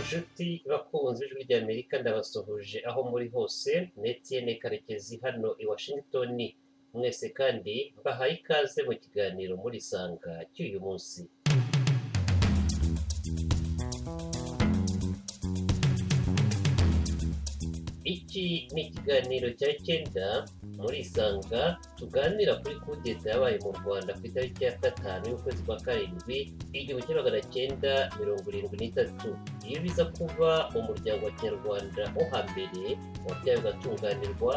inshuti bakunze ijwi ry'Amerika ndabasuhuje aho muri hose ni Etienne Karekezi hano i Washington mwese kandi bahaye ikaze mu kiganiro muri sanga cy'uyu munsi iki ni ikiganiro cya cyenda muri sanga tuganira kuri kudeta yabaye mu rwanda ku itariki ya gatanu y'ukwezi kwa karindwi igihumbi kimwe magana cyenda mirongo irindwi n'itatu iyo biza kuba umuryango wa kinyarwanda wo hambere wabyaye ugatunganirwa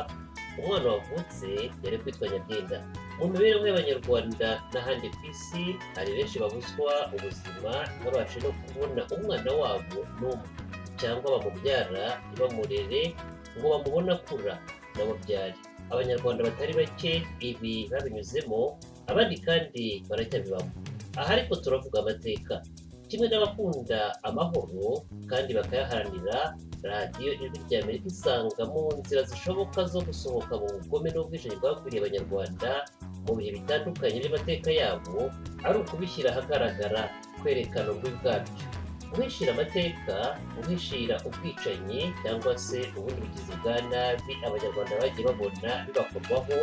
umwana wavutse yari kwitwa nyabyenda mu mibereho y'abanyarwanda n'ahandi ku isi hari benshi babuzwa ubuzima ntibabashe no kubona umwana wabo n'umwe cyangwa bamubyara ntibamurere ngo bamubone akura n'ababyari abanyarwanda batari bake ibi babinyuzemo abandi kandi baracyabibamo aha ariko turavuga amateka kimwe n'abakunda amahoro kandi bakayaharanira radiyo ijwi rya amerika isanga mu nzira zishoboka zo gusohoka mu bugome n'ubwishingizi bwakwiriye abanyarwanda mu bihe bitandukanye by'amateka yabo ari ukubishyira ahagaragara kwerekana ububi bwabyo guhishira amateka guhishira ubwicanyi cyangwa se ubundi bugizi bwa nabi abanyarwanda bagiye babona bibakorwaho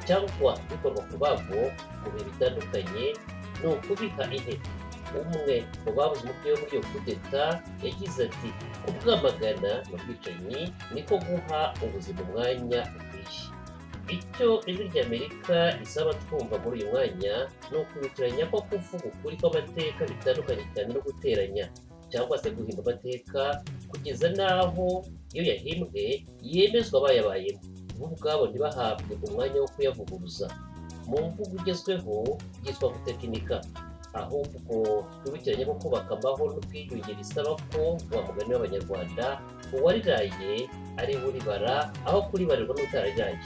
cyangwa bikorwa ku babo mu bihe bitandukanye ni ukubiha intebe umwe mu babuze umutwe wo muri iyo kudeta yagize ati kubwamagana mu bwicanyi niko guha ubuzima umwanya ukwiye icyo ijwi rya amerika risaba twumva muri uyu mwanya ni ukubitiranya ko kuvuga ukuri kw'amateka bitandukanye cyane no guteranya cyangwa se guhimba amateka kugeza n'aho iyo yahimbwe yemezwa abayabayemo bo ubwabo ntibahabwe umwanya wo kuyavuguruza mu mvugo igezweho yitwa gutekinika ahubwo twibukiranye ko kubaka amahoro n'ubwiyunge bisaba ko wa mugani w'abanyarwanda uwariraye ari we uribara aho kuribarirwa n'utarariraye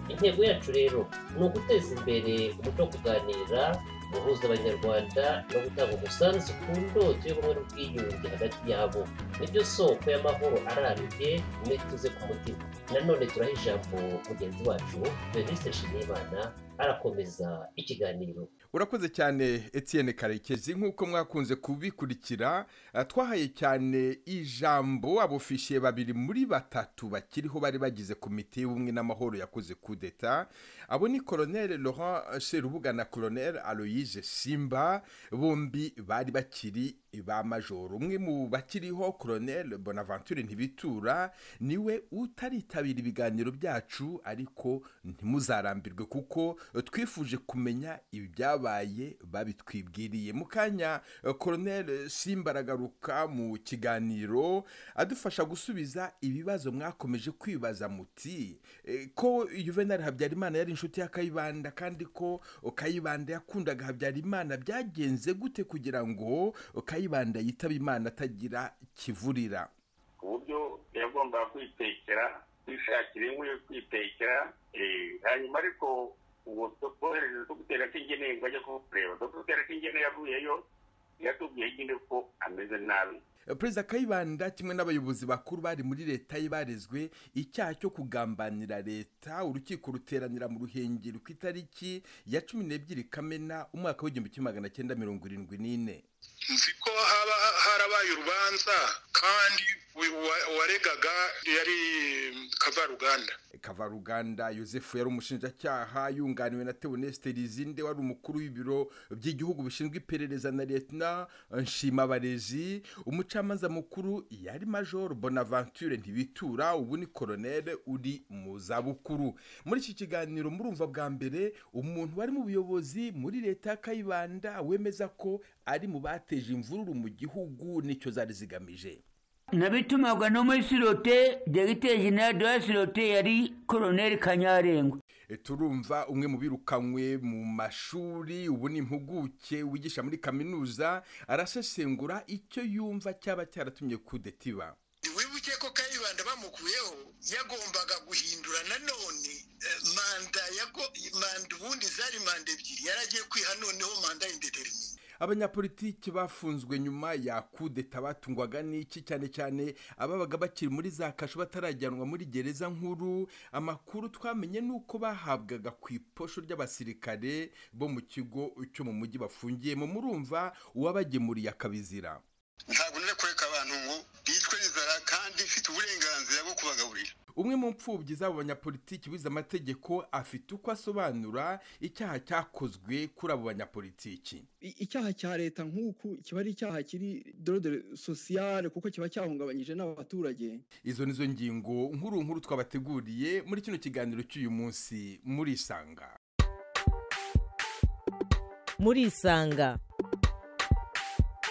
intego yacu rero ni uguteza imbere umuco wo kuganira guhuza abanyarwanda no gutanga umusanzu ku ndoto y'ubumwe n'ubwiyunge hagati yabo nibyo soko y'amahoro arambye mwituze ku mutima nanone turaha ijambo mugenzi wacu benise nshimiyimana arakomeza ikiganiro urakoze cyane Etienne karekezi nk'uko mwakunze kubikurikira twahaye cyane ijambo abofishiye babiri muri batatu bakiriho bari bagize komite y'ubumwe n'amahoro yakoze kudeta abo ni koroneri laurent sherubuga na koroneri aloyise simba bombi bari bakiri ba majoro umwe mu bakiriho koroneri bonaventure ntibitura niwe utaritabira ibiganiro byacu ariko ntimuzarambirwe kuko twifuje kumenya ibyabaye babitwibwiriye mu kanya koroneri simba aragaruka mu kiganiro adufasha gusubiza ibibazo mwakomeje kwibaza muti ko yuvenali habyarimana yari inshuti ya kayibanda kandi ko kayibanda yakundaga habyarimana byagenze gute kugira ngo kayibanda yitaba imana atagira kivurira ku buryo yagombaga kwitekera kwishakira inkwi yo kwitekera hanyuma ariko uwo twohereze dogiteri akingeneye ngo ajye kukureba dogiteri akingeneye yavuyeyo yatubwiye nyine ko ameze nabi perezida kayibanda kimwe n'abayobozi bakuru bari muri leta ye barezwe icyaha cyo kugambanira leta urukiko ruteranira mu ruhengeri ku itariki ya cumi n'ebyiri kamena umwaka w'igihumbi kimwe magana cyenda mirongo irindwi n'ine nzi ko haba harabaye urubanza kandi uwaregaga yari kavaruganda kavaruganda yosefu yari umushinjacyaha yunganiwe na teonesite rizinde wari umukuru w'ibiro by'igihugu bishinzwe iperereza na leta nshimabarezi umucamanza mukuru yari major bonaventure ntibitura ubu ni koroneri uri mu zabukuru muri iki kiganiro murumva bwa mbere umuntu wari mu buyobozi muri leta ya kayibanda wemeza ko ari mu bateje imvururu mu gihugu nicyo zari zigamije nabitumagwa no muri sirote dogiteri jenerali de la sirote yari koroneri kanyarengwa turumva umwe mu birukanywe mu mashuri ubu ni impuguke wigisha muri kaminuza arasesengura icyo yumva cyaba cyaratumye kudetiba wibuke ko kayibanda bamukuyeho yagombaga guhindura nanone manda manda ubundi zari manda ebyiri yaragiye kwiha noneho manda y'indeterine abanyapolitiki bafunzwe nyuma ya kudeta batungwaga n'iki cyane cyane ababaga bakiri muri za kasho batarajyanwa muri gereza nkuru amakuru twamenye ni uko bahabwaga ku iposho ry'abasirikare bo mu kigo cyo mu mujyi bafungiyemo murumva uwabagemuriye akabizira ntabwo nari kureka abantu ngo bitwe kubagaburira umwe mu mfubyi z'abo banyapolitiki wize amategeko afite uko asobanura icyaha cyakozwe kuri abo banyapolitiki I- icyaha cya leta nk'uku kiba ari icyaha kiri dorode sosiyale kuko kiba cyahungabanyije n'abaturage izo nizo ngingo nkuru nkuru twabateguriye muri kino kiganiro cy'uyu munsi murisanga murisanga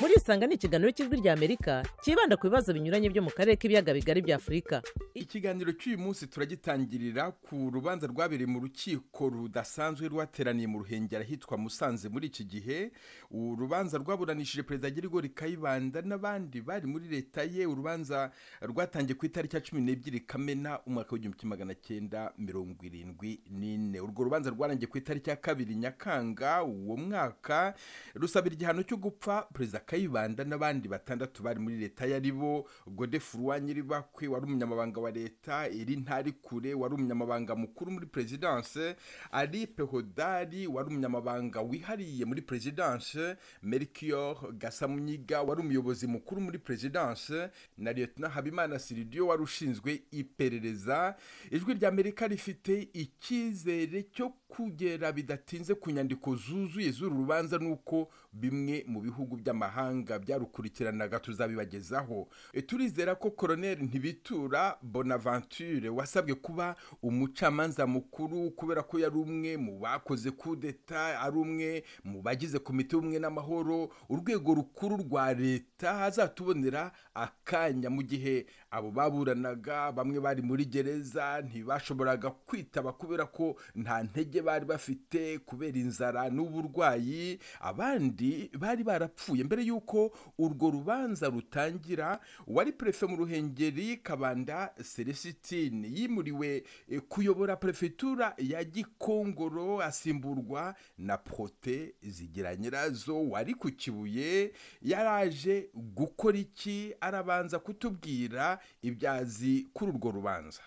murisanga ni ikiganiro cy'ijwi ry'amerika cyibanda ku bibazo binyuranye byo mu karere k'ibiyaga bigari bya afurika ikiganiro cy'uyu munsi turagitangirira ku rubanza rwabereye mu rukiko rudasanzwe rwateraniye mu ruhengeri ahitwa musanze muri iki gihe urubanza rwaburanishije perezida Girigori Kayibanda n'abandi bari muri leta ye urubanza rwatangiye ku itariki ya cumi n'ebyiri kamena umwaka w'igihumbi kimwe magana cyenda mirongo irindwi n'ine urwo rubanza rwarangiye ku itariki ya kabiri nyakanga uwo mwaka rusabira igihano cyo gupfa perezida kayibanda n'abandi batandatu bari muri leta ye ari bo godefurwa nyiribakwe wari umunyamabanga wa leta iri ntarikure wari umunyamabanga mukuru muri perezidanse ari pehodari wari umunyamabanga wihariye muri perezidanse merikiyoro gasamunyiga wari umuyobozi mukuru muri perezidanse na liyetona habimana siridiyo wari ushinzwe iperereza ijwi rya amerika rifite icyizere cyo kugera bidatinze ku nyandiko zuzuye z'uru rubanza nuko bimwe mu bihugu by'amahanga byarukurikiranaga tuzabibagezaho E, turizera ko koroneli ntibitura bonaventure wasabwe kuba umucamanza mukuru kubera ko yari umwe mu bakoze kudeta ari umwe mu bagize komite y'ubumwe n'amahoro urwego rukuru rwa leta azatubonera akanya mu gihe abo baburanaga bamwe bari muri gereza ntibashoboraga kwitaba kubera ko nta ntege bari bafite kubera inzara n'uburwayi abandi bari barapfuye mbere y'uko urwo rubanza rutangira wari perefe mu ruhengeri kabanda celesitine yimuriwe eh, kuyobora perefetura ya gikongoro asimburwa na prote zigira nyirazo wari ku kibuye yaraje gukora iki arabanza kutubwira ibyazi kuri urwo rubanza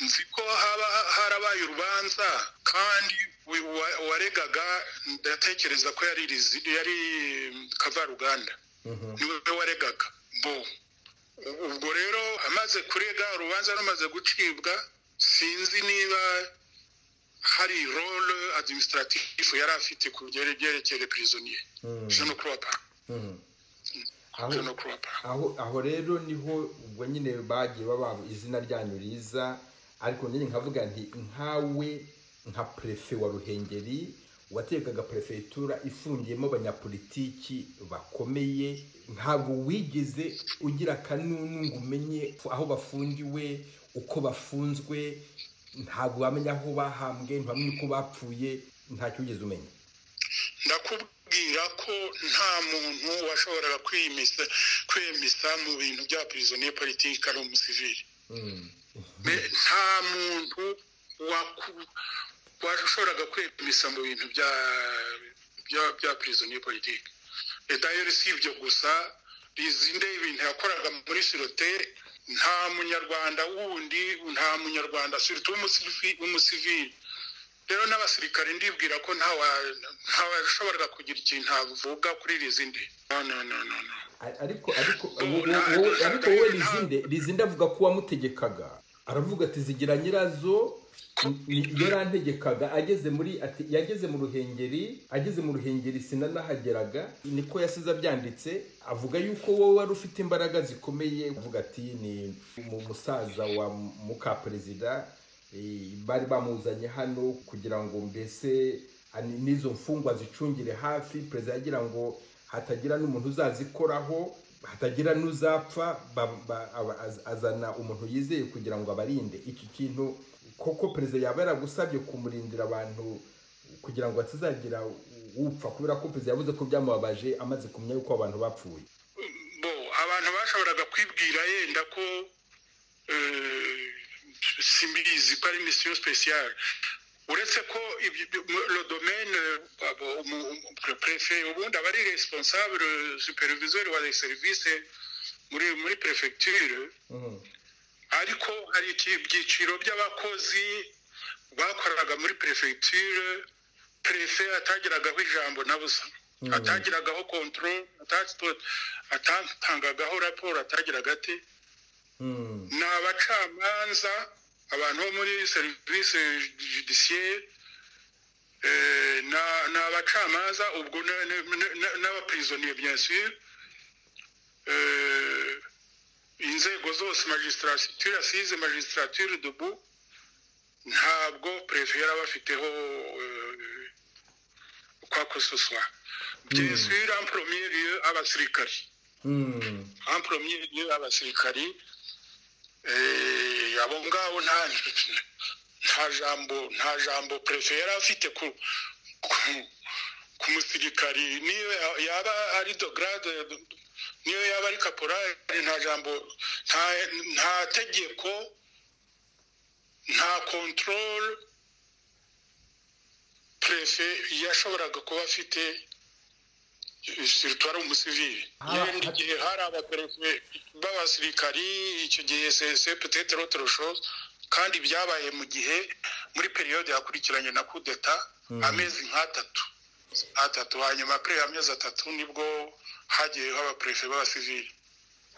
nzi ko haba harabaye urubanza kandi uyu wa- waregaga ndatekereza ko yari rizi- yari kavaruganda niwe waregaga bo ubwo rero amaze kurega urubanza rumaze gucibwa sinzi niba hari role administrative yari afite ku byerekeye prisonier jean croix jean croix aho aho rero niho ubwo nyine bagiye baba izina ryanyu riza ariko nyine nkavuga nti nkawe nka perefe wa ruhengeri waterekaga perefegitura ifungiyemo abanyapolitiki bakomeye ntabwo wigeze ugira akanunu ngo umenye aho bafungiwe uko bafunzwe ntabwo wamenya aho bahambwe ntiwamenye uko bapfuye ntacyo wigeze umenya ndakubwira ko nta muntu washoboraga kwimisa kwemisa mu bintu bya prisonier politike ari umusivili Me- nta muntu waku- washoboraga kwemisa mu bintu bya bya bya prisonier politike dayeri si ibyo gusa rizinde ibintu yakoraga muri sirote nta munyarwanda wundi nta munyarwanda sirutu w'umusivili rero n'abasirikare ndibwira ko ntawa- ntawashoboraga kugira ikintu avuga kuri rizinde no no no no no A- ariko ariko wo- nta- wo- wo- nta- ariko wowe nta- lizinde lizinde avuga ko wamutegekaga aravuga ati zigira nyirazo ni- ni- yarantegekaga ageze muri ati yageze mu ruhengeri ageze mu ruhengeri sinanahageraga niko yasize abyanditse avuga yuko wowe wari ufite imbaraga zikomeye avuga ati ni mu musaza wa muka perezida eh, bari bamuzanye hano kugira ngo mbese ani- n'izo mfungwa zicungire hafi perezida yagira ngo hatagira n'umuntu uzazikoraho hatagira n'uzapfa ba- ba- aba- az- azana umuntu yizeye kugira ngo abarinde iki kintu koko perezida yaba yaragusabye kumurindira abantu kugira ngo hatazagira upfa kubera ko perezida yavuze ko byamubabaje amaze kumenya yuko abantu bapfuye bo abantu bashoboraga kwibwira yenda ko eh, simbizi ko ari misiyo sipesiyare uretse ko rodomene prefe ubundi aba ari responsable superviseur wa service muri muri prefecture ariko hari iki- ibyiciro by'abakozi bakoraga muri perefegiture perefe atageragaho ijambo na busa atagiragaho kontorore atatangagaho raporo atagiraga ati ni abacamanza abantu bo muri serivisi judisiyeri ni abacamanza ubwo na- na- na- na- n'abapirizoniye bien sûr Eh, inzego zose magistrature asize magistrature dubu ntabwo perefe yari abafiteho eh, kwa kososa bien sûr en premier lieu abasirikari en premier lieu abasirikari Eh, abo ngabo nta nta jambo nta jambo perefe yari afite ku ku- ku musirikari niyo ya- yaba ari dograde niyo yaba ari kaporari nta jambo nta- nta tegeko nta kontorore perefe yashoboraga kuba afite situwari umusivili yenda igihe hari abaperefe b'abasirikari icyo gihe sepetete rotoroshoze kandi byabaye mu gihe muri periyode yakurikiranye na kudeta amezi nk'atatu atatu hanyuma kuri amezi atatu nibwo hagiyeho abaperefe b'abasivili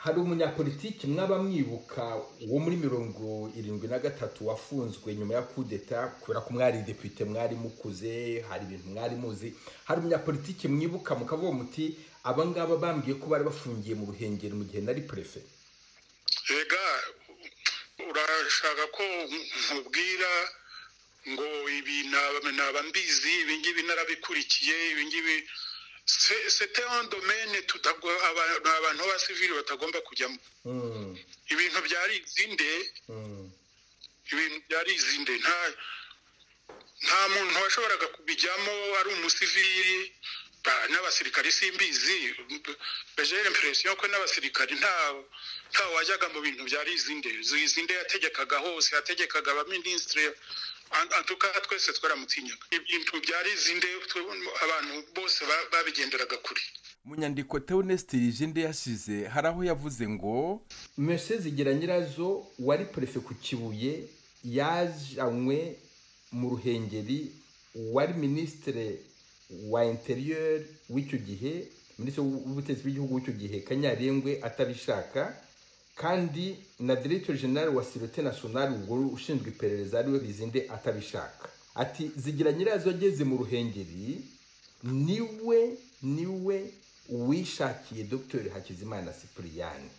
hari umunyapolitiki mwaba mwibuka wo muri mirongo irindwi na gatatu wafunzwe nyuma ya kudeta kubera ko mwari depite mwari mukuze hari ibintu mwari muzi hari umunyapolitiki mwibuka mukavuga muti aba ngaba bambwiye ko bari bafungiye mu ruhengeri mu gihe nari perefe rega urashaka ko nkubwira ngo ibi naba naba mbizi ibi ngibi narabikurikiye ibi ngibi se- sete on domaine tutagwa- aba- abantu b'abasivili batagomba kujyamo ibintu byari izinde ibintu byari izinde nta nta muntu washoboraga kubijyamo ari umusivili ba- n'abasirikari simbizi bejere impresiyo ko n'abasirikari nta nta wajyaga mu bintu byari izinde izinde yategekaga hose yategekaga abaminisitiri antuka twese twaramutinyaga ibintu byari izinde twe- abantu bose ba- babigenderaga kure mu nyandiko teonesite rijinde yasize hari aho yavuze ngo mese zigira nyirazo wari perefe ku kibuye yajanywe mu ruhengeri wari minisitire wa interiyeri w'icyo gihe minisitiri w'ubutegetsi bw'igihugu w'icyo gihe kanyarengwe atabishaka kandi na diregiteri generale wa sirote nasiyonari ubwo ushinzwe iperereza ariwe bizinde atabishaka ati zigira nyirazo ageze mu ruhengeri niwe niwe wishakiye dogiteri hakizimana sipuriyani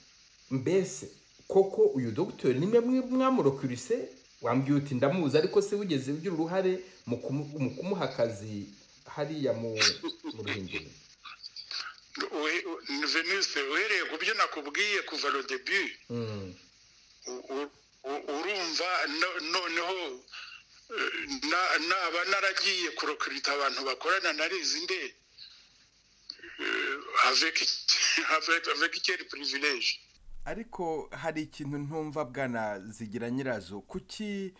mbese koko uyu dogiteri nimwe mwe mwamurokirise wambwiye uti ndamuzi ariko se wigeze ugira uruhare mu kumu- mu kumuha akazi hariya mu mu ruhengeri We- venise uhereye ku byo nakubwiye kuva rodebi Mm, urumva no- noneho eh, na- naba naragiye kurokirita abantu bakorana narizi nde avec quel privilege ariko hari ikintu ntumva bwana zigira nyirazo kuki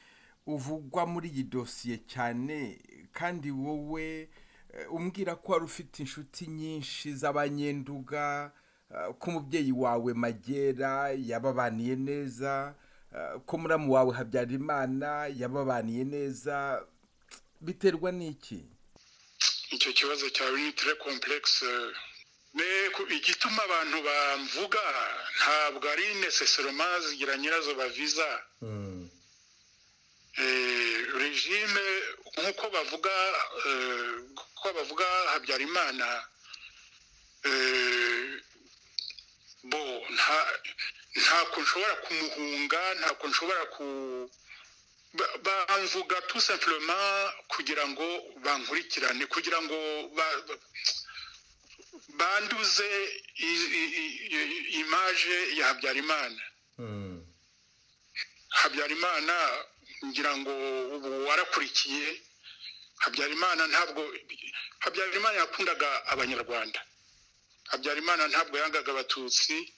uvugwa muri iyi dosiye cyane kandi wowe eh, umbwira ko wari ufite inshuti nyinshi z'abanyenduga eh, ko umubyeyi wawe magera yababaniye neza eh, ko muramu wawe habyarimana yababaniye neza biterwa n'iki icyo kibazo cyawe ni tere komplekisi igituma abantu bamvuga ntabwo ari neseseroma zigira nyirazo baviza Eh, regime nk'uko bavuga eh, ko bavuga habyarimana eh, bo nta ntabwo nshobora kumuhunga ntabwo nshobora ku ba- bamvuga tout simplement kugira ngo bankurikirane kugira ngo ba- ba- banduze i- i- i- i- imaje ya habyarimana habyarimana ngira ngo ubu warakurikiye habyarimana ntabwo habyarimana yakundaga abanyarwanda habyarimana ntabwo yangaga abatutsi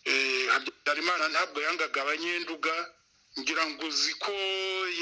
Eh, habyarimana ntabwo yangaga abanyenduga ngira ngo uzi ko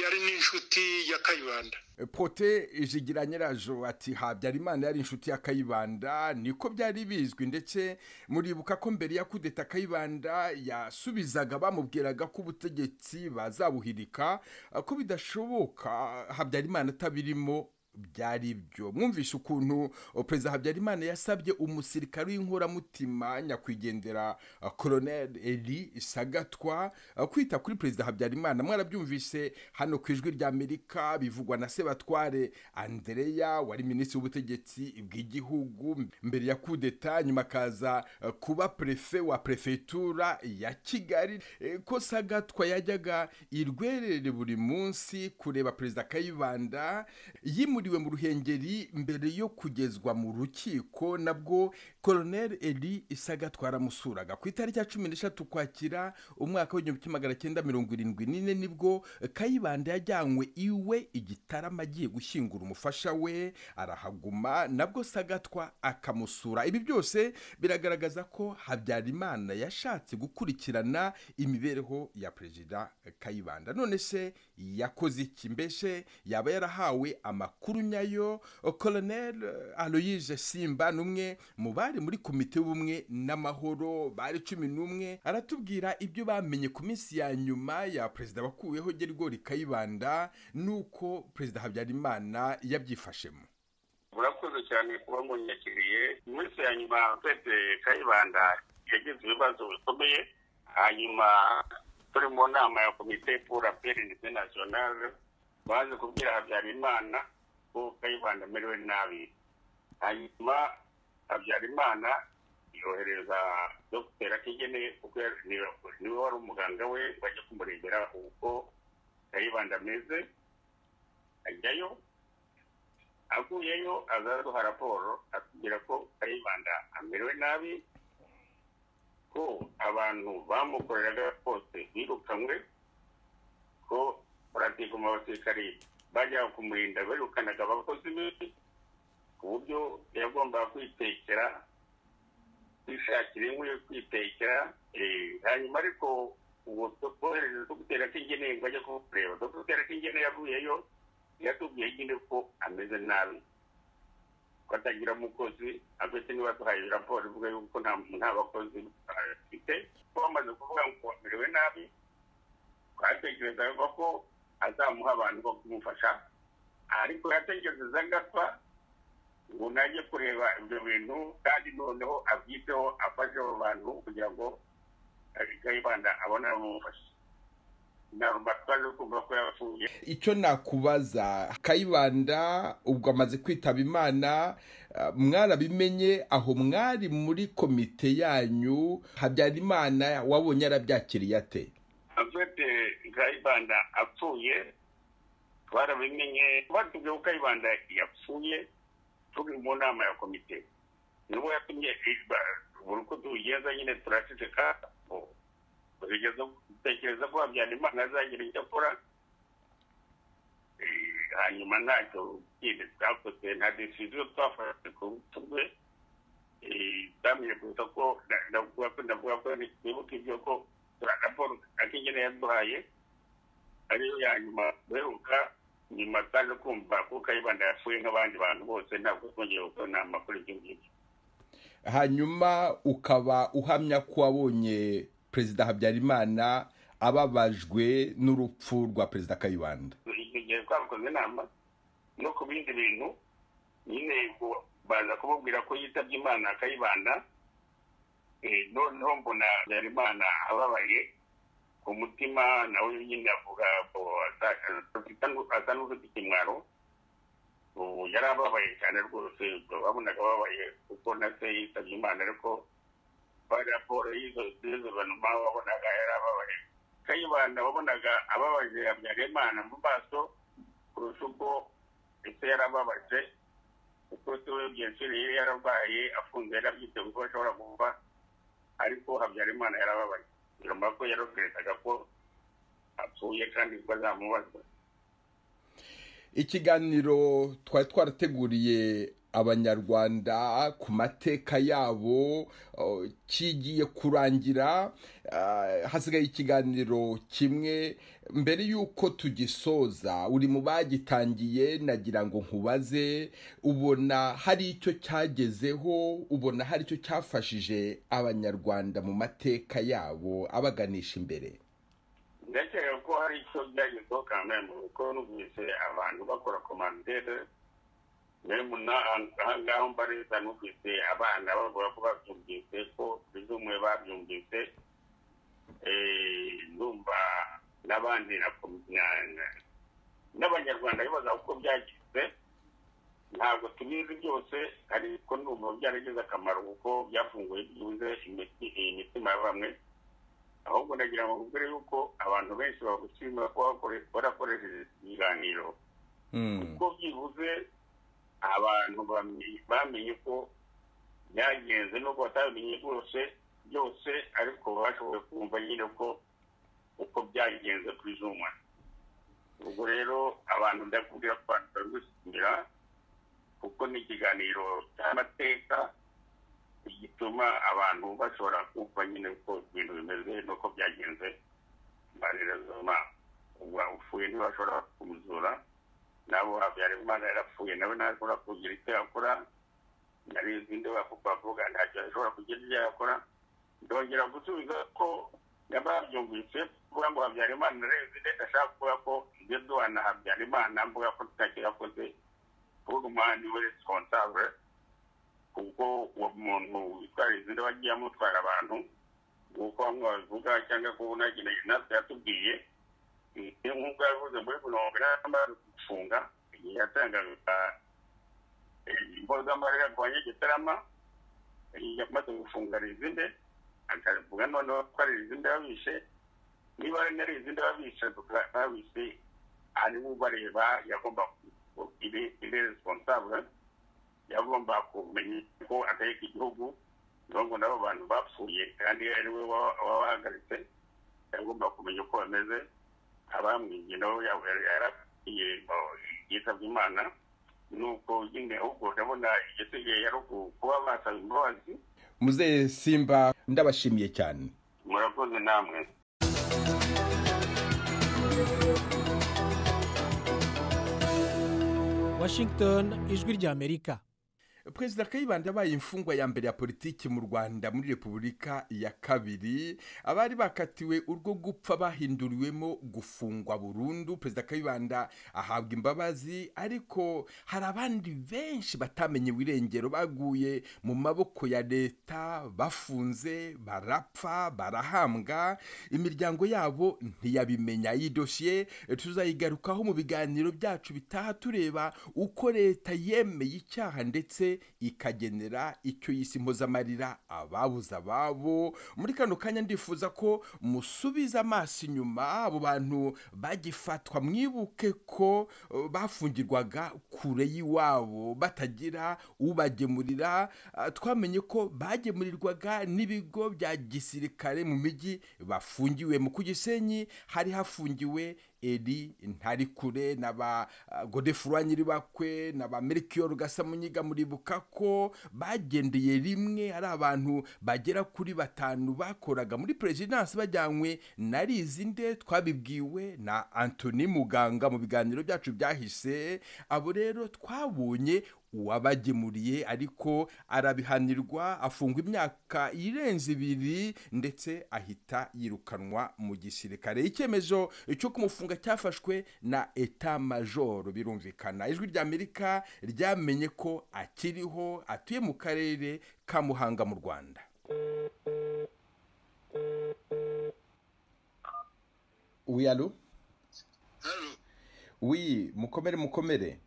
yari n'inshuti ya kayibanda pote ijigira nyirazo ati habyarimana yari inshuti ya kayibanda niko byari bizwi ndetse muribuka ko mbere ya kudeta kayibanda yasubizaga bamubwiraga ko ubutegetsi bazabuhirika ko bidashoboka habyarimana atabirimo byari byo mwumvishe ukuntu uh, perezida habyarimana yasabye umusirikare w'inkoramutima nyakwigendera uh, colonel eri sagatwa uh, kwita kuri perezida habyarimana mwarabyumvise hano ku ijwi ry'amerika bivugwa na sebatware andereya wari minisitiri w'ubutegetsi bw'igihugu mbere ya kudeta nyuma akaza uh, kuba prefe wa prefetura ya kigali Eh, ko sagatwa yajyaga i rwerere buri munsi kureba perezida kayibanda yimuriwe mu ruhengeri mbere yo kugezwa mu rukiko nabwo colonel eli isagatwa yaramusuraga ku itariki ya cumi n'eshatu kwakira umwaka w'igihumbi kimwe magana cyenda mirongo irindwi n'ine nibwo kayibanda yajyanywe iwe igitarama agiye gushyingura umufasha we arahaguma nabwo sagatwa akamusura ibi byose biragaragaza ko habyarimana yashatse gukurikirana imibereho ya perezida kayibanda none se yakoze iki mbese yaba yarahawe amakuru nyayo colonel aloyise simba n'umwe mu bari muri komite y'ubumwe n'amahoro bari cumi n'umwe aratubwira ibyo bamenye ku minsi ya nyuma ya perezida wakuweho gerigori kayibanda n'uko perezida habyarimana yabyifashemo murakoze cyane kuba munyakiriye mu minsi ya nyuma twese kayibanda yagize ibibazo bikomeye hanyuma turi mu nama ya komite pour la paix internationale baje kubwira habyarimana ko kayibanda amerewe nabi hanyuma habyarimana yohereza dogiteri atigene kuko yari- ni- niwe wari umuganga we ngo ajye kumurebera uko kayibanda ameze ajyayo avuyeyo azaduha raporo atubwira ko kayibanda amerewe nabi ko abantu bamukoreraga bose birukanywe ko baratiga mu basirikari bajyaga kumurinda birukanaga abakozi be ku buryo yagombaga kwitekera kwishakira inkwi yo kwitekera eh, hanyuma ariko ubu twohereza dogiteri atingeneye ngo ajye kumureba dogiteri atingeneye yavuyeyo yatubwiye nyine ko ameze nabi ko atagira umukozi abese niba duhaye raporo ivuga yuko nta nta bakozi afite ko bamaze kuvuga ngo bamerewe nabi twatekerezaga ko azamuha abantu bo kumufasha ariko yatekerezaga apfa ngo najye kureba ibyo bintu kandi noneho abyiteho afashe abo bantu kugira ngo kayibanda abone abamufasha ntabwo twaje kumva ko yapfuye icyo nakubaza kayibanda ubwo amaze kwitaba imana eh, mwarabimenye aho mwari muri komite yanyu habyarimana wabonye yarabyakiriye ate afite kayibanda apfuye twarabimenye batubwiye ko kayibanda yapfuye turi mu nama ya komite niwe yatumye ba- buri uko tubigenza nyine turaceceka bo- tugeza- dutekereza ko habyarimana azagira icyo akora Eh, hanyuma ntacyo kindi twakoze nta decision twafashe ku rubuto rwe twamenye gusa ko na- ndavuga ko ndavuga ko nibuka ibyo ko turi raporo akenyene yaduhaye ariyo ya nyuma duheruka nyuma twaje kumva ko kayibanda yapfuye nk'abandi bantu bose ntabwo twongeye gukora inama kuri ibyo ngibyo hanyuma ukaba uhamya ko wabonye perezida habyarimana ababajwe n'urupfu rwa perezida kayibanda icyo gihe twakoze inama no ku bindi bintu nyine ngo baza kumubwira ko yitabye imana akayibanda Eh, noneho mbona habyarimana ababaye ku mutima nawe nyine avuga ngo asa- asa asa n'ufite ikimwaro ubu yari ababaye cyane rwose ubwo babonaga ababaye kuko na se yitabye imana ariko bari raporo y'izo y'izo banuma wabonaga yari ababaye kayibanda wabonaga ababaje habyarimana mu maso kurusha uko ese yari ababaje kuko se we byensuri yari yararwaye afunze yari abyiteze ko ashobora kuva ariko habyarimana yarababaye nyuma ko yarabwerezaga ko apfuye kandi ko azamubazwa ikiganiro twari twarateguriye abanyarwanda ku mateka yabo uh, kigiye kurangira uh, hasigaye ikiganiro kimwe mbere y'uko tugisoza uri mu bagitangiye nagira ngo nkubaze ubona hari icyo cyagezeho ubona hari icyo cyafashije abanyarwanda mu mateka yabo abaganisha imbere ndakeka ko hari icyo byagezeho kamembe kuko numvise abantu bakora komandere memu ahangaha mbareza numvise abana bavuga ko babyumvise ko bizumwe babyumvise eh, ndumva n'abandi na kom- na- na- n'abanyarwanda bibaza uko byagize ntabwo tubizi byose ariko ndumva byaragize akamaro kuko byafunguye byuze imiti- imitima ya bamwe ahubwo ndagira ngo mbere yuko abantu benshi bagushimira kuba bakore- barakoresheje ibiganiro kuko byibuze abantu bamenye- bamenye ko byagenze nubwo batabimenye rwose byose ariko bashoboye kumva nyine ko uko byagenze kuri zuma ubwo rero abantu ndakubwira ko abantu barigushimira kuko ni ikiganiro cy'amateka gituma abantu bashobora kumva nyine uko ibintu bimeze n'uko byagenze mbarira zuma ubu upfuye ntibashobora kumuzura nabo habyarimana yarapfuye nawe ntashobora kugira icyo yakora nari izindi bavuga ntacyo ashobora kugira icyo yakora ndongera gusubiza ko yababyumvise kuvuga ngo habyarimana narenze ndetse ashaka kuvuga ko ibyo duhana habyarimana mvuga ko ntacyo yakoze kuvuga umwanya we responsable kuko uwo muntu witwara izindi we agiye amutwara abantu nk'uko bamwe babivuga cyangwa kuba unageneye natwe yatubwiye iyo nk'uko yavuze muri mirongo inani amaze gufunga igihe yatangaga impozamarira ku banyegitarama yamaze gufunga rizinde akavuga noneho ko ari rizinde babishe niba ari na rizinde babishe babishe hanyuma ubareba yagomba ibe responsable yagomba kumenya ko ategeka igihugu niyo ngo nabo bantu bapfuye kandi ari we wabahagaritse yagomba kumenya uko bameze abamwibye nabo yarabwiye yitabye imana nuko nyine ahubwo ndabona igisigaye yari kuba basaba imbabazi muzehe simba ndabashimiye cyane murakoze namwe Washington ijwi ry'Amerika perezida kayibanda yabaye imfungwa ya mbere ya politiki mu rwanda muri repubulika ya kabiri abari bakatiwe urwo gupfa bahinduriwemo gufungwa burundu perezida kayibanda ahabwa imbabazi ariko hari abandi benshi batamenye irengero baguye mu maboko ya leta bafunze barapfa barahambwa imiryango yabo ntiyabimenya iyi dosiye tuzayigarukaho mu biganiro byacu bitaha tureba uko leta yemeye icyaha ndetse ikagenera icyo yise impozamarira ababuze ababo muri kano kanya ndifuza ko musubiza amaso inyuma abo bantu bagifatwa mwibuke ko eh, bafungirwaga kure y'iwabo batagira ubagemurira Ah, twamenye ko bagemurirwaga n'ibigo bya gisirikare mu mijyi bafungiwemo ku gisenyi hari hafungiwe eri ntarikure na ba ah, godefroy nyiribakwe na ba melchior gasamunyiga muribuka ko bagendeye rimwe ari abantu bagera kuri batanu bakoraga muri perezidansi bajyanywe na rizinde twabibwiwe na antoni muganga mu biganiro byacu byahise abo rero twabonye uwabagemuriye ariko arabihanirwa afungwa imyaka irenze ibiri ndetse ahita yirukanwa mu gisirikare icyemezo cyo kumufunga cyafashwe na eta majoro birumvikana ijwi ry'amerika ryamenye ko akiriho atuye mu karere ka muhanga mu rwanda wiyalo hano wiyi mukomere mukomere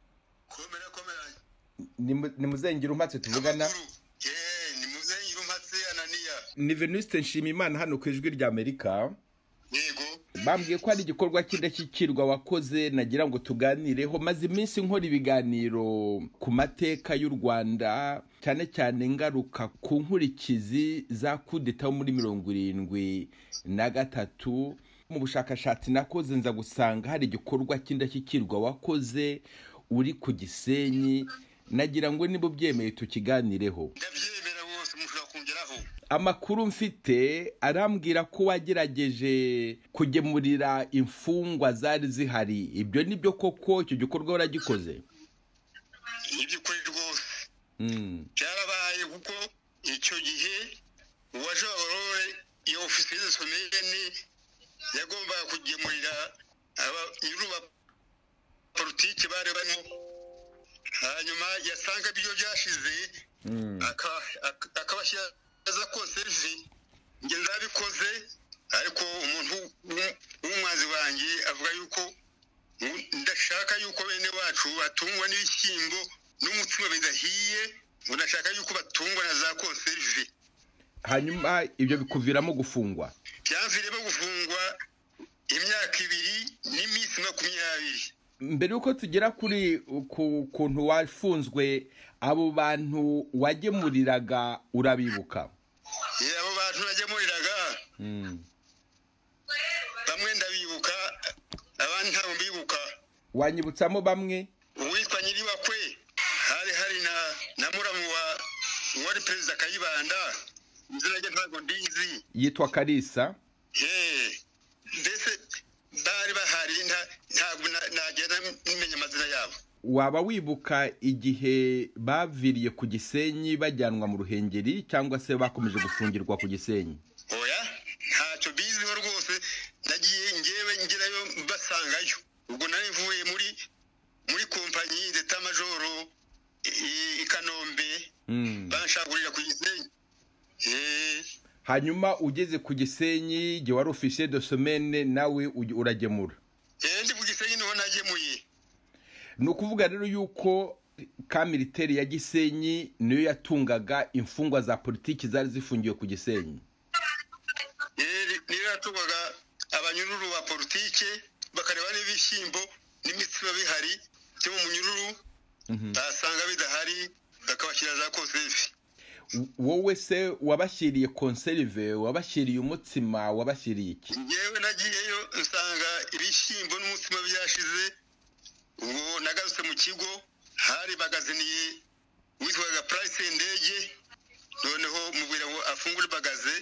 komera komera ni muzengera umatse tuvugana yeee ni muzenyi umatse ananiya ni venuste nshimimana hano ku ijwi ry'amerika yego bambwiye ko hari igikorwa cy'indashyikirwa wakoze nagira ngo tuganireho maze iminsi nkora ibiganiro ku mateka y'u rwanda cyane cyane ngaruka ku nkurikizi za kudeta muri mirongo irindwi na gatatu mu bushakashatsi nakoze nza gusanga hari igikorwa cy'indashyikirwa wakoze uri ku gisenyi nagira ngo niba ubyemeye tukiganireho ndabyemera rwose mushobora kongeraho amakuru mfite arambwira ko wagerageje kugemurira imfungwa zari zihari ibyo ni byo koko icyo gikorwa waragikoze ni iby'ukuri rwose Mm, byarabaye kuko icyo gihe uwajorore iyo ofisiye zisomeyeni yagombaga kugemurira abanyuru ba politiki bari barimo hanyuma yasangaga iyo byashize aka- aka- akabashyiraza konserve njye nzabikoze ariko umuntu w'u- w'umwanzi wanjye avuga yuko mu- ndashaka yuko bene wacu batungwa n'ibishyimbo n'umutsima bidahiye ngo ndashaka yuko batungwa na za konserve hanyuma ibyo bikuviramo gufungwa byanviremo gufungwa imyaka ibiri n'iminsi makumyabiri mbere y'uko tugera kuri ku kuntu wafunzwe abo bantu wagemuriraga urabibuka Eh, abo bantu nagemuriraga bamwe ndabibuka abandi ntabwo mbibuka wanyibutsamo bamwe uwitwa nyiribakwe hari hari na na muramu wa wari perezida kayibanda izina rye ntabwo ndizi yitwa karisa Eh, mbese bari bahari nta- ntabwo na- nagenda menya amazina yabo waba wibuka igihe baviriye ku gisenyi bajyanwa mu ruhengeri cyangwa se bakomeje gufungirwa ku gisenyi oya ntacyo biziho rwose nagiye ngewe ngerayo basangayo ubwo nari mvuye muri muri kompanyi ndeta majoro i- i kanombe banshagurira ku gisenyi Eh, hanyuma ugeze ku gisenyi igihe wari ofisiye de somene nawe uge- uragemura eh, ndi ku gisenyi niho nagemuye ni ukuvuga rero yuko ka militeri ya gisenyi niyo yatungaga imfungwa za politiki zari zifungiwe ku gisenyi Eh, ni- niyo yatugwaga abanyururu ba politike bakareba n'ibishyimbo n'imitsima bihari byo mu munyururu basanga bidahari bakabashyira za kosefi wowe se wabashyiriye konserve wabashyiriye umutsima wabashyiriye iki yewe nagiyeyo nsanga ibishyimbo n'umutsima byashize ubwo nagarutse mu kigo hari bagaziniye witwaga purayisi ndege noneho mubwira ngo afungure bagaze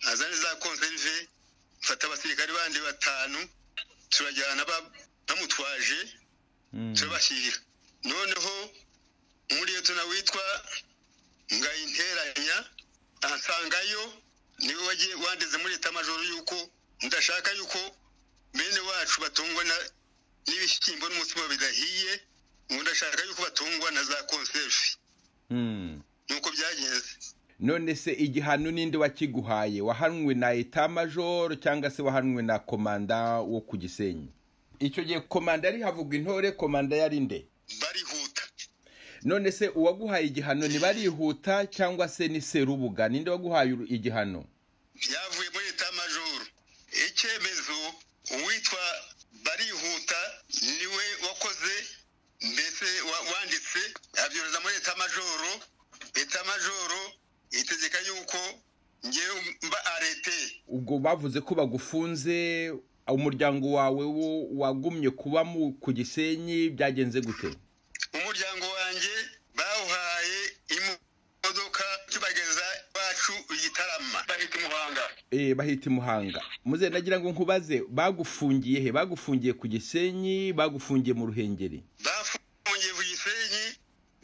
azane za konserve mfata abasirikare bandi batanu turajyana ba- bamutwaje turabashyirira noneho umuriyetona witwa ngayinteranya ansangayo niwe wagiye wandeze muri leta majoro yuko ndashaka yuko bene wacu batungwa na- n'ibishyimbo n'umutsima bidahiye ngo ndashaka yuko batungwa na za konserve nuko byagenze none se igihano n'indi wakiguhaye wahanwe na eta majoro cyangwa se wahanwe na komanda wo ku gisenyi icyo gihe komanda yari havugwa intore komanda yari nde barihuta none se uwaguhaye igihano ntibarihuta cyangwa se ni serubuga ninde waguhaye uru- igihano byavuye muri leta majoro icyemezo uwitwa barihuta niwe wakoze mbese wa- wanditse abyohereza muri leta majoro leta majoro itegeka yuko ngewe mba arete ubwo bavuze ko bagufunze umuryango wawe wo wagumye kuba mu- ku gisenyi byagenze gute umuryango wanjye bawuhaye imodoka tubageza iwacu igitarama bahita imuhanga Eh, bahita imuhanga muze nagira ngo nkubaze bagufungiye he bagufungiye ku gisenyi bagufungiye mu ruhengeri bafungiye ku gisenyi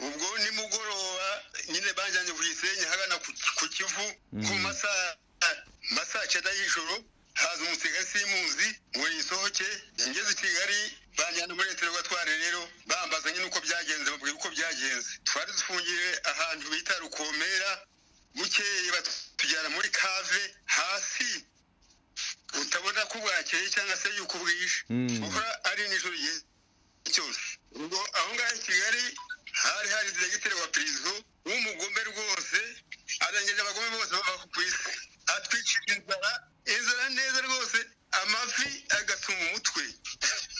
ubwo nimugoroba nyine bajyanye ku gisenyi hagana ku ku kivu ku masaha masaha cyenda y'ijoro haza umusirikare simuzi ngo yisohoke ngeze i kigali banjyana muri leta batware rero bambaza nyine uko byagenze babwira uko byagenze twari dufungiye ahantu bita rukomera bukeye batujyana muri kave hasi utabona ko bwakeye cyangwa se yuko bwije kuba ari nijoro igihe cyose ubwo aho ngaho i kigali hari hari diregiteri wa perezida w'umugome rwose arengeje abagome bose bava ku isi atwikira inzara inzara neza rwose amavi agasuma umutwe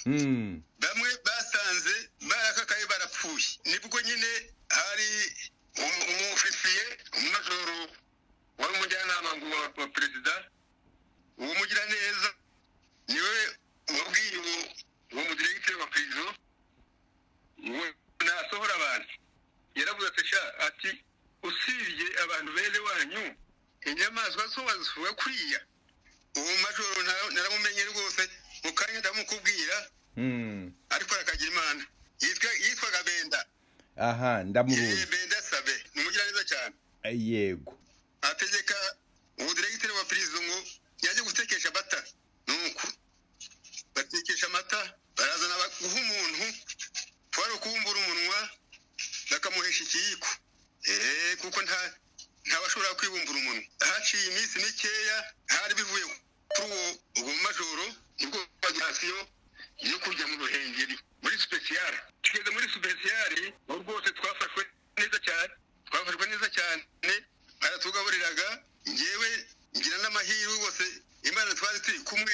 bamwe basanze barakakaye barapfuye nibwo nyine hari umu- umufisiye umumajoro wari umujyanama wa wa perezida uwo mugiraneza niwe wabwiye uwo uwo mudiregiteri wa perezida ngo nasohora abantu yaravuze ati sha ati usibye abantu bene wanyu inyamaswa zo bazivuga kuriya uwo majoro nta- naramumenye rwose mu kanya ndamukubwira ariko arakagira imana Yitwa- yitwaga benda aha Eh, ndamuruzi benda sabe ni umugiraneza cyane Eh, yego ategeka ubudiregiteri wa perezida ngo yajye gutekesha amata nuko batekesha amata barazana ba- guha umuntu twari ukubumbura umunwa politiki eh kuko nta ntabashobora kwibumbura umuntu haciye iminsi mikeya hari bivuye kuri ubu ubu majoro nibwo bagirasiyo yo kujya mu ruhengeri muri sipesiyare tugeze muri sipesiyare ubu rwose twafashwe neza cyane twafashwe neza cyane baratugaburiraga ngewe ngira n'amahirwe rwose imana twari turi kumwe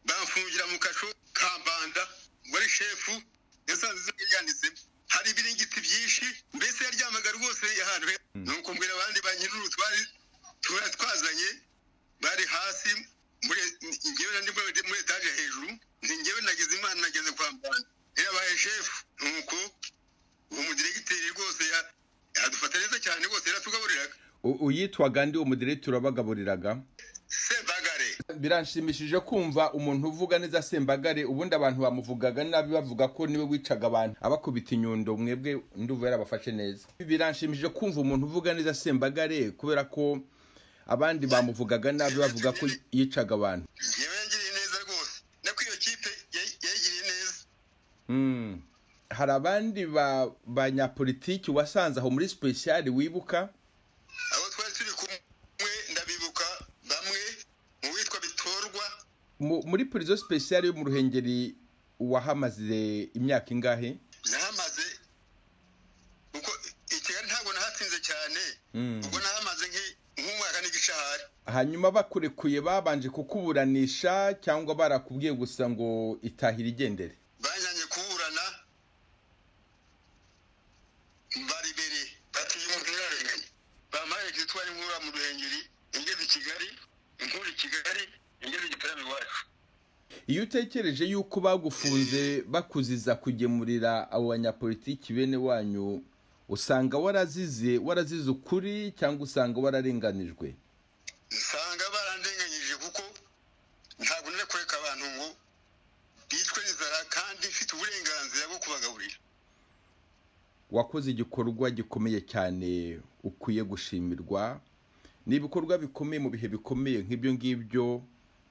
bamfungira mu kasho kambanda muri shefu yasanze yanditsemo hari ibiringiti byinshi mbese yaryamaga rwose ahantu he ni ukumbwira abandi ba nyir'uru twari twari twazanye bari hasi muri ngewe na nimba muri etaje hejuru ni ngewe nagize imana nageze kwa muganga yabaye shefu nuko uwo mudiregiteri rwose ya- yadufata neza cyane rwose yaratugaburiraga U- uyitwaga ndi umudiregitori wabagaburiraga sebagare biranshimishije kumva umuntu uvuga neza sembagare ubundi abantu bamuvugaga nabi bavuga ko niwe wicaga abantu abakubita inyundo mwebwe nduva yarabafashe neza biranshimishije kumva umuntu uvuga neza sembagare kubera ko abandi bamuvugaga nabi bavuga ko yicaga abantu yewe yagiriye neza rwose nako iyo kipe yay- yayigiriye neza Mm. hari abandi ba- banyapolitiki wasanze aho muri sipesiyari wibuka abo twari turi kumwe ndabibuka bamwe mu witwa bitorwa Mu- muri purizo sipesiyari yo mu ruhengeri wahamaze imyaka ingahe nahamaze kuko i kigali ntabwo nahatsinze cyane Mm. ubwo nahamaze nk'i- nk'umwaka n'igishahari hanyuma bakurekuye babanje kukuburanisha cyangwa barakubwiye gusa ngo itahira igendere bajyanye kuburana baribere batuye umuntu yararenganye bampaye kitwara inkura mu ruhengeri ingeze i kigali inkura i kigali ingeze i gitaramo iwacu iyo utekereje yuko bagufunze bakuziza kugemurira abo banyapolitiki bene wanyu usanga warazize warazize ukuri cyangwa usanga wararenganijwe usanga barandenganyije kuko ntabwo nari kureka abantu ngo bicwe n'inzara kandi mfite uburenganzira bwo kubagaburira wakoze igikorwa gikomeye cyane ukwiye gushimirwa ni ibikorwa bikomeye mu bihe bikomeye nk'ibyo ngibyo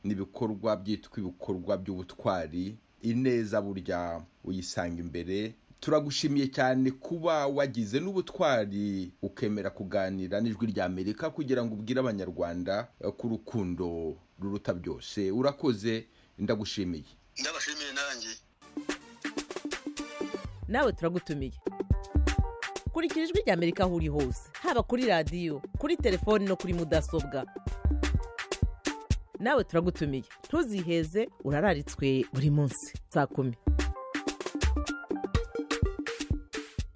ni ibikorwa byitwa ibikorwa by'ubutwari ineza burya uyisanga imbere turagushimiye cyane kuba wagize n'ubutwari ukemera kuganira n'ijwi rya amerika kugira ngo ubwire abanyarwanda eh, ko urukundo ruruta byose urakoze ndagushimiye ndabashimiye nanjye nawe turagutumiye kurikira ijwi rya amerika aho uri hose haba kuri radiyo kuri telefoni no kuri mudasobwa nawe turagutumiye ntuziheze urararitswe buri munsi saa kumi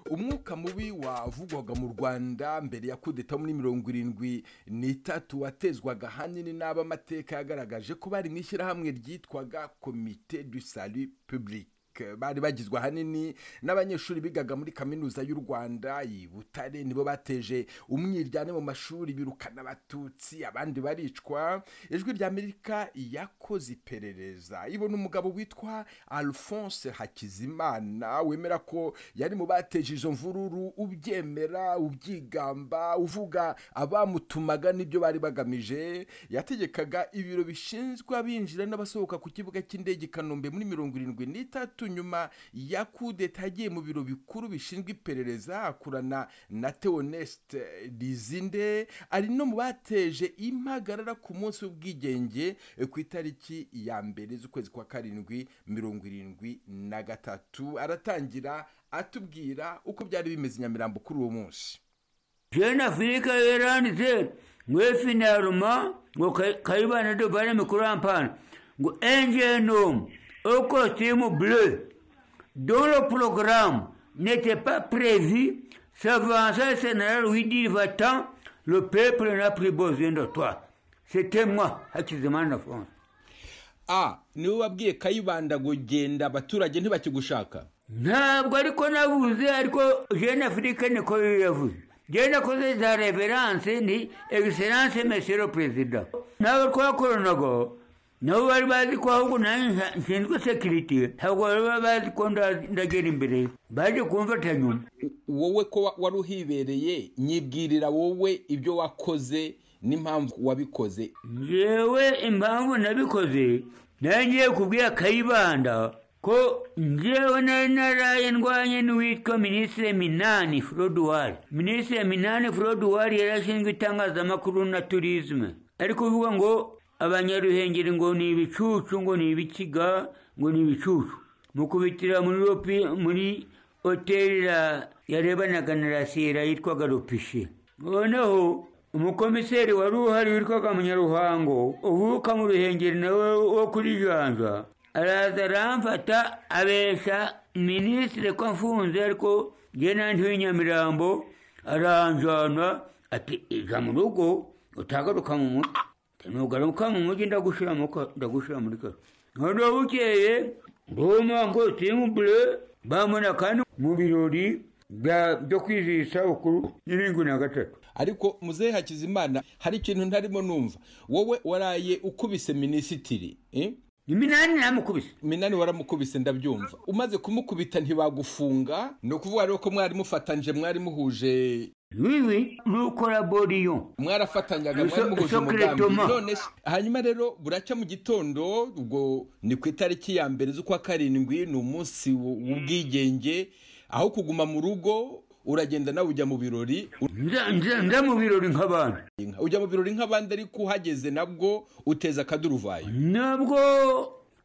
umwuka mubi wavugwaga mu rwanda mbere ya kudeta muri mirongo irindwi n'itatu watezwaga ahanini n'abamateka yagaragaje ko bari mu ishyirahamwe ryitwaga komite du salut public bari bagizwe ahanini n'abanyeshuri bigaga muri kaminuza y'u rwanda i butare nibo bateje umwiryane mu mashuri birukana abatutsi abandi baricwa ijwi rya amerika yakoze iperereza ibona umugabo witwa alphonse hakizimana wemera ko yari mu bateje izo mvururu ubyemera ubyigamba uvuga abamutumaga n'ibyo bari bagamije yategekaga ibiro bishinzwe abinjira n'abasohoka ku kibuga cy'indege i kanombe muri mirongo irindwi n'itatu nyuma ya kudeta yagiye mu biro bikuru bishinzwe iperereza akorana na teoneste rizinde ari no mu bateje impagarara ku munsi w'ubwigenge eh, ku itariki ya mbere z'ukwezi kwa karindwi mirongo irindwi na gatatu aratangira atubwira uko byari bimeze i nyamirambo kuri uwo munsi jeune afrika yeranditse ngo efinaruma ngo Ka- kayibana dovane mikuru ampana ngo engenom au costume bleu dont le programme n'était pas prévu s'avança le général lui dit va-t'en le peuple n'a plus besoin de toi c'était moi Hakizimana France a niwe wabwiye kayibanda ngo genda abaturage ntibakigushaka ntabwo ariko navuze ariko jeune afrique niko yavuze je nakoze za reverance ni excellence monsieur le president nabo twakoranaga nabo bari bazi ko ahubwo nanjye nshinzwe security ntabwo bari bazi ko nda- ndagera imbere baje kumfata nyuma wowe ko wa- wari uhibereye nyibwirira wowe ibyo wakoze n'impamvu wabikoze ngewe impamvu nabikoze nangiye kubwira kayibanda ko njyewe nari naraye ndwanye n'uwitwa minisitiri minani forodwari minisitiri minani forodwari yarashinzwe itangazamakuru na turizme ari kuvuga ngo abanyaruhengeri ngo ni ibicucu ngo ni ibikiga ngo ni ibicucu mu kubitira muri ropi muri hoteli ya- yarebanaga na rasira yitwaga ropishe noneho umukomiseri wari uhari witwaga munyaruhango uvuka mu ruhengeri nawe wo kuri janja araza aramfata abesha minisitiri ko amfunze ariko njye nandi w'inyamirambo aranjana ati ija mu rugo utagaruka mu mutwe nugaruka mu mujyi ndagushyira mu ka- ndagushyira muri karo noneho bukeye nduma ngo timu bambona kandi mu birori bya- byo kwizihiza isabukuru y'irindwi na gatatu ariko muzehe hakizimana hari ikintu ntarimo numva wowe waraye ukubise minisitiri eh? ni minani namukubise minani waramukubise ndabyumva umaze kumukubita ntibagufunga ni ukuvuga rero ko mwari mufatanyije mwari muhuje wiwi rukoraboriyo mwarafatanyaga Iso- mwari muhuje isoko umugambi iratuma. none se- hanyuma rero buracya mu gitondo ubwo ni ku itariki ya mbere z'ukwa karindwi ni umunsi w- w'ubwigenge aho kuguma mu rugo uragenda nawe ujya mu birori nza nza- nza mu birori nk'abantu ujya mu birori nk'abandi ariko uhageze nabwo uteza akaduruvayo nabwo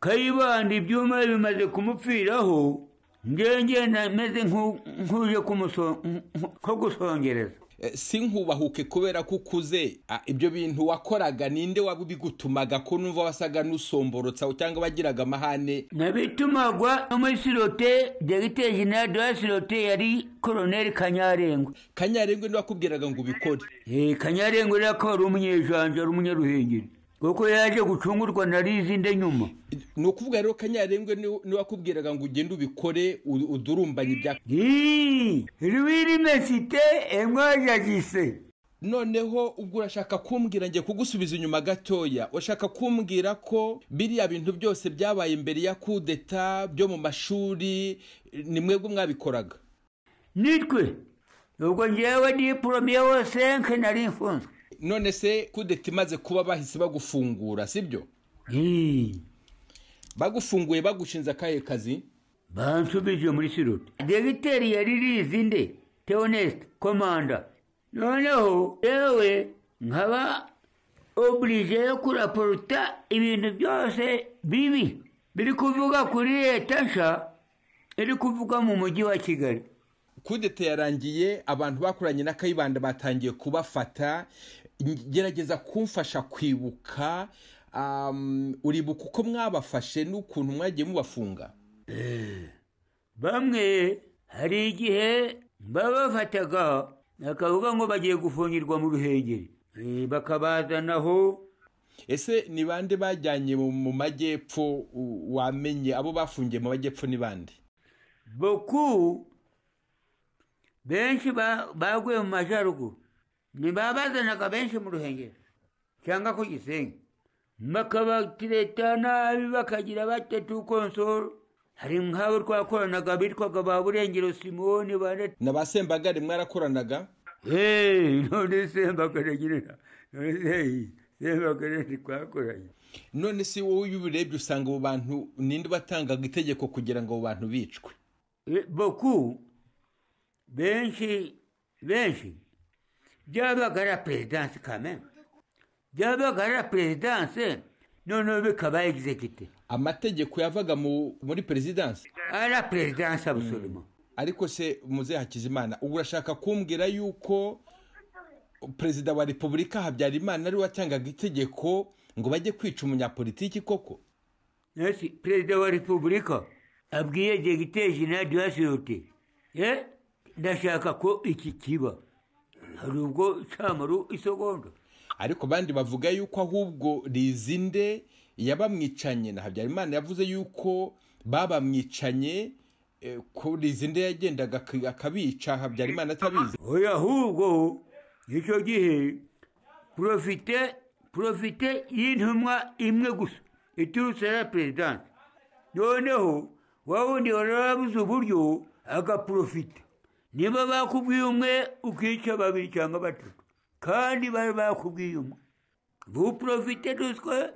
kayibanda ibyuma bimaze kumupfiraho njye ngenda meze nk'u- nk'uje kumuso- nko- nko gusongereza Eh, si nkubahuke kubera ko ukuze Ah, ibyo bintu wakoraga ninde wabigutumaga ko numva wasaga n'usomborotsa cyangwa wagiraga amahane nabitumagwa no muri sirote dogiteri jenerali de la sirote yari koroneri kanyarengwa kanyarengwe niwe wakubwiraga ngo ubikore Eh, kanyarengwa rero akaba ari umunyejanja ari umunyaruhengeri kuko yaje gucungurwa na rizinde nyuma ni ukuvuga rero kanyarengwe niwe niwe wakubwiraga ngo ugende ubikore u- udurumbanye ibya Ii, l'université et moi j'agissais noneho ubwo urashaka kumbwira ngiye kugusubiza inyuma gatoya urashaka kumbwira ko biriya bintu byose byabaye mbere ya kudeta byo mu mashuri eh, ni mwebwe mwabikoraga nitwe ubwo njyewe diplome wa senke nari mfunzwe none se kudeta imaze kuba bahise bagufungura sibyo Ii, bagufunguye bagushinze akahe kazi bansubije muri sirote dogiteri yari rizinde teoneste komanda noneho yewe nkaba oblige yo kuraporuta ibintu byose bibi biri kuvuga kuri leta nsha iri kuvuga mu mujyi wa kigali kudeta yarangiye abantu bakoranye na kayibanda batangiye kubafata Ng- gerageza kumfasha kwibuka um, uribuka uko mwabafashe n'ukuntu mwagiye mubafunga bamwe hari igihe babafataga bakavuga ngo bagiye gufungirwa mu ruhengeri Eh, bakabazanaho ese ni bande bajyanye mu mu majyepfo u- wamenye abo bafungiye mu majyepfo ni bande boku benshi ba- baguye mu majyaruguru ntibabazanaga benshi mu ruhengeri cyangwa ku gisenyi bakabatireta nabi bakagira batatu konsoro hari nk'abo twakoranaga bitwaga ba burengero simoni bane na ba sembagare mwarakoranaga Hey, none sembakare nyirina none se sembakare ntitwakoranye none si wowe iyo ubirebye usanga abo bantu ninde batangaga itegeko kugira ngo abo bantu bicwe Eh, boku benshi benshi byabaga ari perezidanse kamena byabaga ari perezidanse noneho bikaba egizegite amategeko yavaga mu- muri perezidansi ari perezidanse abusorimo ariko se muzehe hakizimana ubu urashaka kumbwira yuko perezida wa repubulika habyarimana ariwe watangaga itegeko ngo bajye kwica umunyapolitiki koko nasi perezida wa repubulika abwiye dogiteri jenerali de la siyote Eh, ndashaka ko iki kiba hari ubwo cyamaru isegonda ariko abandi bavuga yuko ahubwo rizinde yabamwicanye na habyarimana yavuze yuko babamwicanye eh, ko rizinde yagendaga ak- akabica habyarimana atabizi oya ahubwo icyo gihe porofite porofite y'intumwa imwe gusa iturutse ya perezidansi noneho wa wundi wari warabuze uburyo agaporofita niba bakubwiye umwe ukica babiri cyangwa batatu kandi bari bakubwiye umwe vous profitez de ce que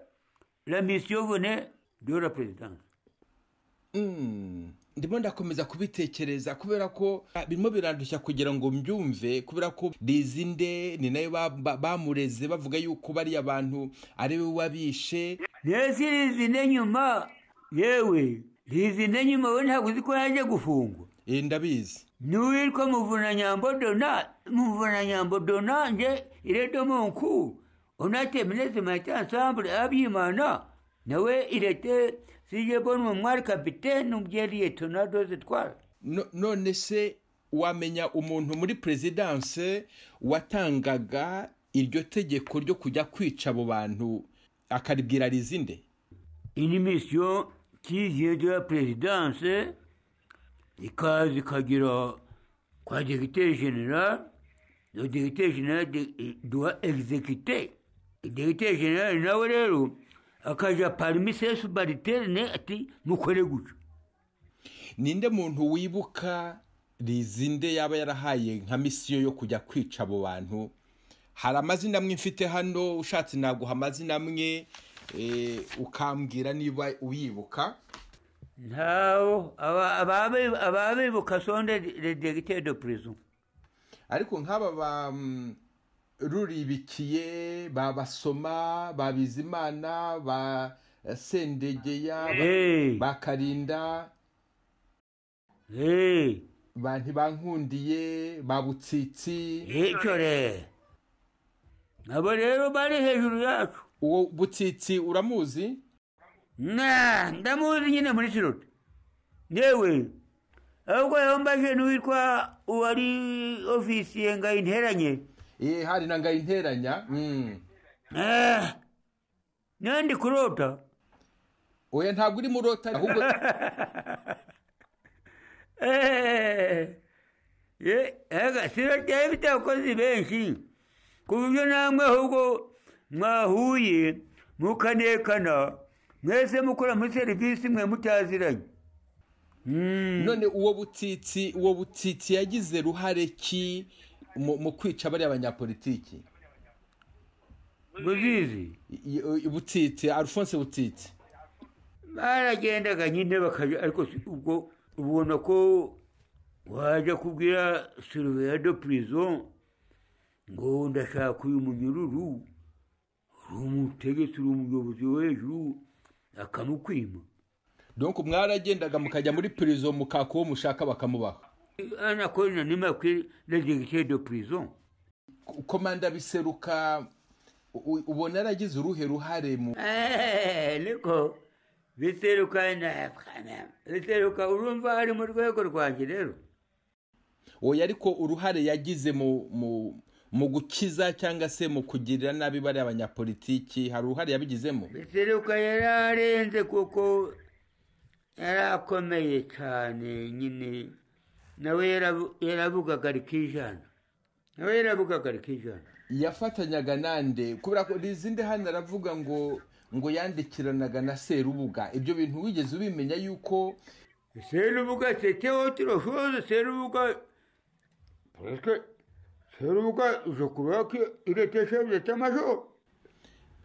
la mission venait de la présidence Mm. ndimo ndakomeza kubitekereza kubera ko ah, birimo birandushya kugira ngo mbyumve kubera ko rizinde ni nayo ba- ba- bamureze bavuga yuko bariya bantu ari we wabishe Yesu rizinde nyuma yewe rizinde nyuma we ntabwo uzi ko yaje gufungwa Eh, ndabizi n'uwitwa muvunanyambo dona muvunanyambo dona nje iredo munku onate minesi maite ansambule abyimana nawe irete sije bon mumwari kapitene umbyeriye tonadoze twara No- none se wamenya umuntu muri perezidanse watangaga iryo tegeko ryo kujya kwica abo bantu akaribwira rizinde une mission qui vient de la présidence, ikaza ikagera kwa degite general le degite general de- doit exécuter degite general nawe rero akaja parmi ses subaliternes ati mukore gutyo ninde muntu wibuka rizinde yaba yarahaye nka misiyo yo kujya kwica abo bantu hari amazina amwe mfite hano ushatse naguha amazina amwe eh, ukambwira niba uyibuka ntawo aba- ababe- ababibuka sonde le degite de prison ariko nk'aba ba mm, ruribikiye ba basoma ba bizimana ba eh, sendegeya ba- Eh, ba karinda eh, ba ntibankundiye ba butsitsi eh, icyo rero nabo rero bari hejuru yacu uwo butsitsi uramuzi na ndamuzi nyine muri kiroti yewe ahubwo yambaje n'uwitwa uwari ofisiye nga interanye Eh, hari na ngayinteranya mm. Eh, nandi kurota oya ntabwo uri murota ahubwo Eh, ye- ega siroti yari ifite abakozi benshi ku buryo namwe ahubwo mwahuye mukanekana mwese mukora muri serivisi mwe mutaziranye Mm. none uwo butsitsi uwo butsitsi yagize ruhare ki mu mu kwica bariya banyapolitiki buzizi I- i- butsitsi alphonse butsitsi baragendaga nyine bakajya ariko si- ubwo ubona ko wajya kubwira suruveya do prison ngo ndashaka uyu munyururu uri umutegetsi uri umuyobozi wo hejuru akamukwima donc mwaragendaga mukajya muri prison mukaka uwo mushaka bakamubaha anakorana n'imakwe na degite do prison K- komanda biseruka u- u- ubona yaragize uruhe ruhare mu Eh, niko biseruka na biseruka urumva ari mu rwego rwanjye rero oya ariko uruhare yagize mu mu mu gukiza cyangwa se mu kugirira nabi bariya banyapolitiki hari uruhare yabigizemo biseruka yari arenze kuko yari akomeye cyane nyine nawe yaravu- yaravugaga rikijana nawe yaravugaga rikijana yafatanyaga nande kubera ko rizinde hano aravuga ngo ngo yandikiranaga na serubuga ibyo bintu wigeze ubimenya yuko serubuga sete otiro shoze serubuga presque serubuga je crois que il était chef d'état-major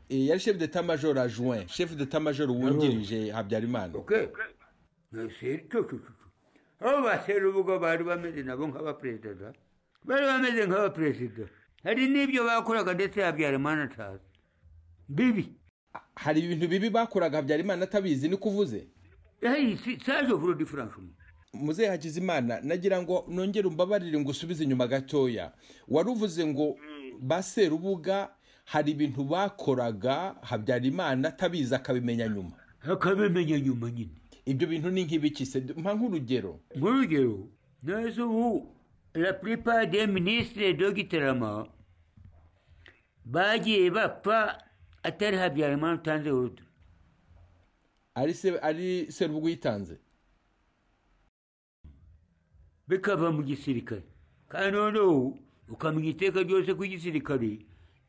eh, yari chef d'état major adjoint chef d'état major wungirije habyarimana ok Mais c'est- tu- tu- tu- tu. abo baserubuga bari bameze nabo nk'abaperezida da bari bameze nk'abaperezida hari n'ibyo bakoraga ndetse habyarimana atazi bibi hari ibintu bibi bakoraga habyarimana atabizi ni kuvuze Hey, si- saje vuro diferansumu muzehe hakizimana nagira ngo nongere umbabarire ngo usubize inyuma gatoya wari uvuze ngo ba serubuga hari ibintu bakoraga habyarimana atabizi akabimenya nyuma akabimenya nyuma nyine ibyo bintu ni nk'ibiki se mpa nk'urugero muri urugero neza ubu la plupart des ministres dogitarama bagiye bapfa atari habyarimana utanze urudo ari se ari serubuga uyitanze bikava mu gisirikare kandi noneho ukamenya iteka ryose ko igisirikare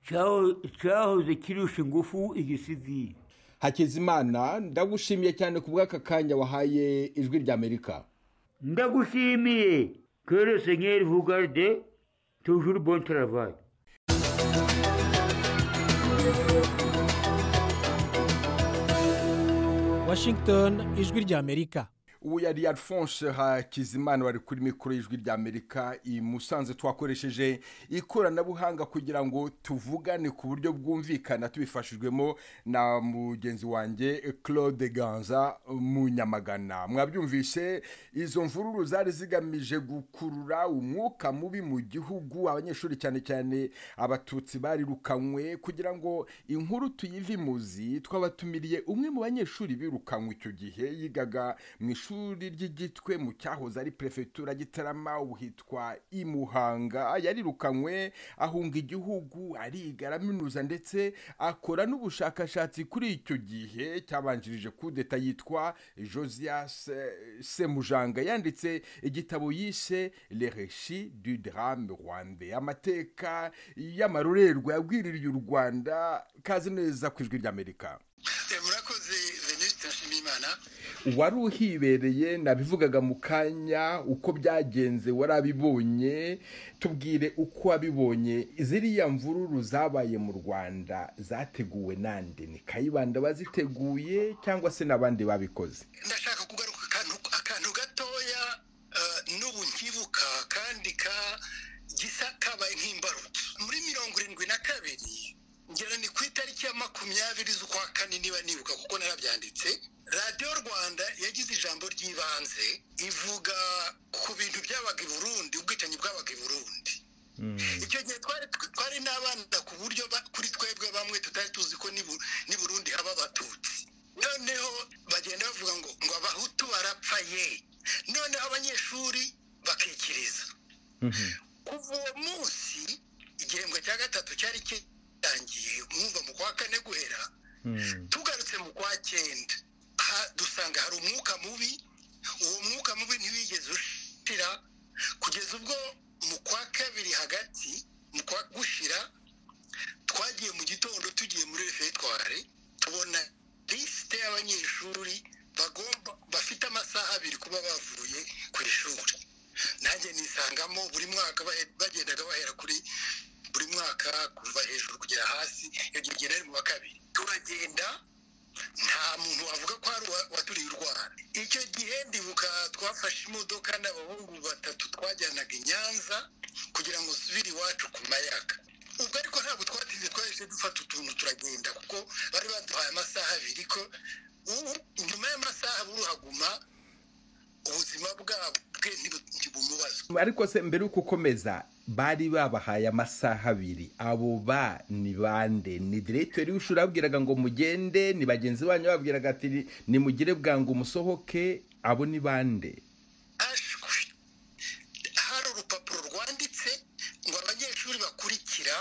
cyaho- cyahoze kirusha ingufu igisivili hakizimana ndagushimiye cyane ku bw'aka kanya wahaye ijwi ry'amerika ndagushimiye kere senyeri vugarde tujuru bon travail washington ijwi ry'amerika uwo yari alphonse hakizimana wari kuri mikoro y'ijwi ry'amerika i musanze twakoresheje ikoranabuhanga kugira ngo tuvugane ku buryo bwumvikana tubifashijwemo na mugenzi wanjye claude ganza mu nyamagana mwabyumvise izo mvururu zari zigamije gukurura umwuka mubi mu gihugu abanyeshuri cyane cyane abatutsi barirukanywe kugira ngo inkuru tuyivimuzi twabatumiriye umwe mu banyeshuri birukanywe icyo gihe yigaga mu ishuri ry'igitwe mu cyahoze ari perefegitura gitarama ubu hitwa imuhanga yarirukanywe ahunga igihugu ariga araminuza ndetse akora n'ubushakashatsi kuri icyo gihe cyabanjirije kudeta yitwa josias eh, semujanga yanditse igitabo yise le reshi du drame rwande amateka y'amarorerwa yabwiririye u rwanda kazi neza ku ijwi ry'amerika murakoze venuste nshimiyimana wari uhibereye nabivugaga mu kanya uko byagenze warabibonye tubwire uko wabibonye ziriya mvururu zabaye mu rwanda zateguwe nande ni kayibanda baziteguye cyangwa se n'abandi babikoze ndashaka kugaruka ku kantu akantu gatoya eh, n'ubu nkibuka kandi ka gisa kabaye nk'imbarutso muri mirongo irindwi na kabiri ngera ni ku itariki ya makumyabiri z'ukwa kane niba nibuka kuko narabyanditse radiyo rwanda yagize ijambo ry'ibanze ivuga ku bintu byabaga i burundi ubwicanyi bwabaga i burundi icyo gihe twari twari n'abana ku buryo ba- kuri twebwe bamwe tutari tuzi ko n'i Bu- n'i burundi haba abatutsi noneho bagenda bavuga ngo ngo abahutu barapfa ye noneho abanyeshuri bakikiriza kuva uwo munsi igihembwe cya gatatu cyari kirangiye mwumva mu kwa kane guhera tugarutse mu kwa cyenda ha- dusanga hari umwuka mubi uwo mwuka mubi ntiwigeze ushira kugeza ubwo mu kwa kabiri hagati mu kwa gushira twagiye mu gitondo tugiye muri refetoire tubona lisite y'abanyeshuri bagomba bafite amasaha abiri kuba bavuye ku ishuri nanjye nisangamo buri mwaka bahe- bagendaga bahera kuri buri mwaka kuva hejuru kugera hasi iyo gihe kigera ari mu wa kabiri turagenda nta muntu wavuga ko hari uwa- waturiye u rwanda icyo gihe ndibuka twafashe imodoka n'abahungu batatu twajyanaga i nyanza kugira ngo usubire iwacu ku mayaga ubwo ariko ntabwo twatinze twahise dufata utuntu turagenda kuko bari baduhaye amasaha abiri ko ubu nyuma y'amasaha buruhaguma ubuzima bwabwe ntibumubazwe ariko se mbere y'uko ukomeza bari babahaye amasaha abiri abo ba ni bande ni diregitori w'ishuri ababwiraga ngo mugende ni bagenzi banyu babwiraga ati nimugire bwangu umusohoke abo ni bande ashwi hari urupapuro rwanditse ngo abanyeshuri bakurikira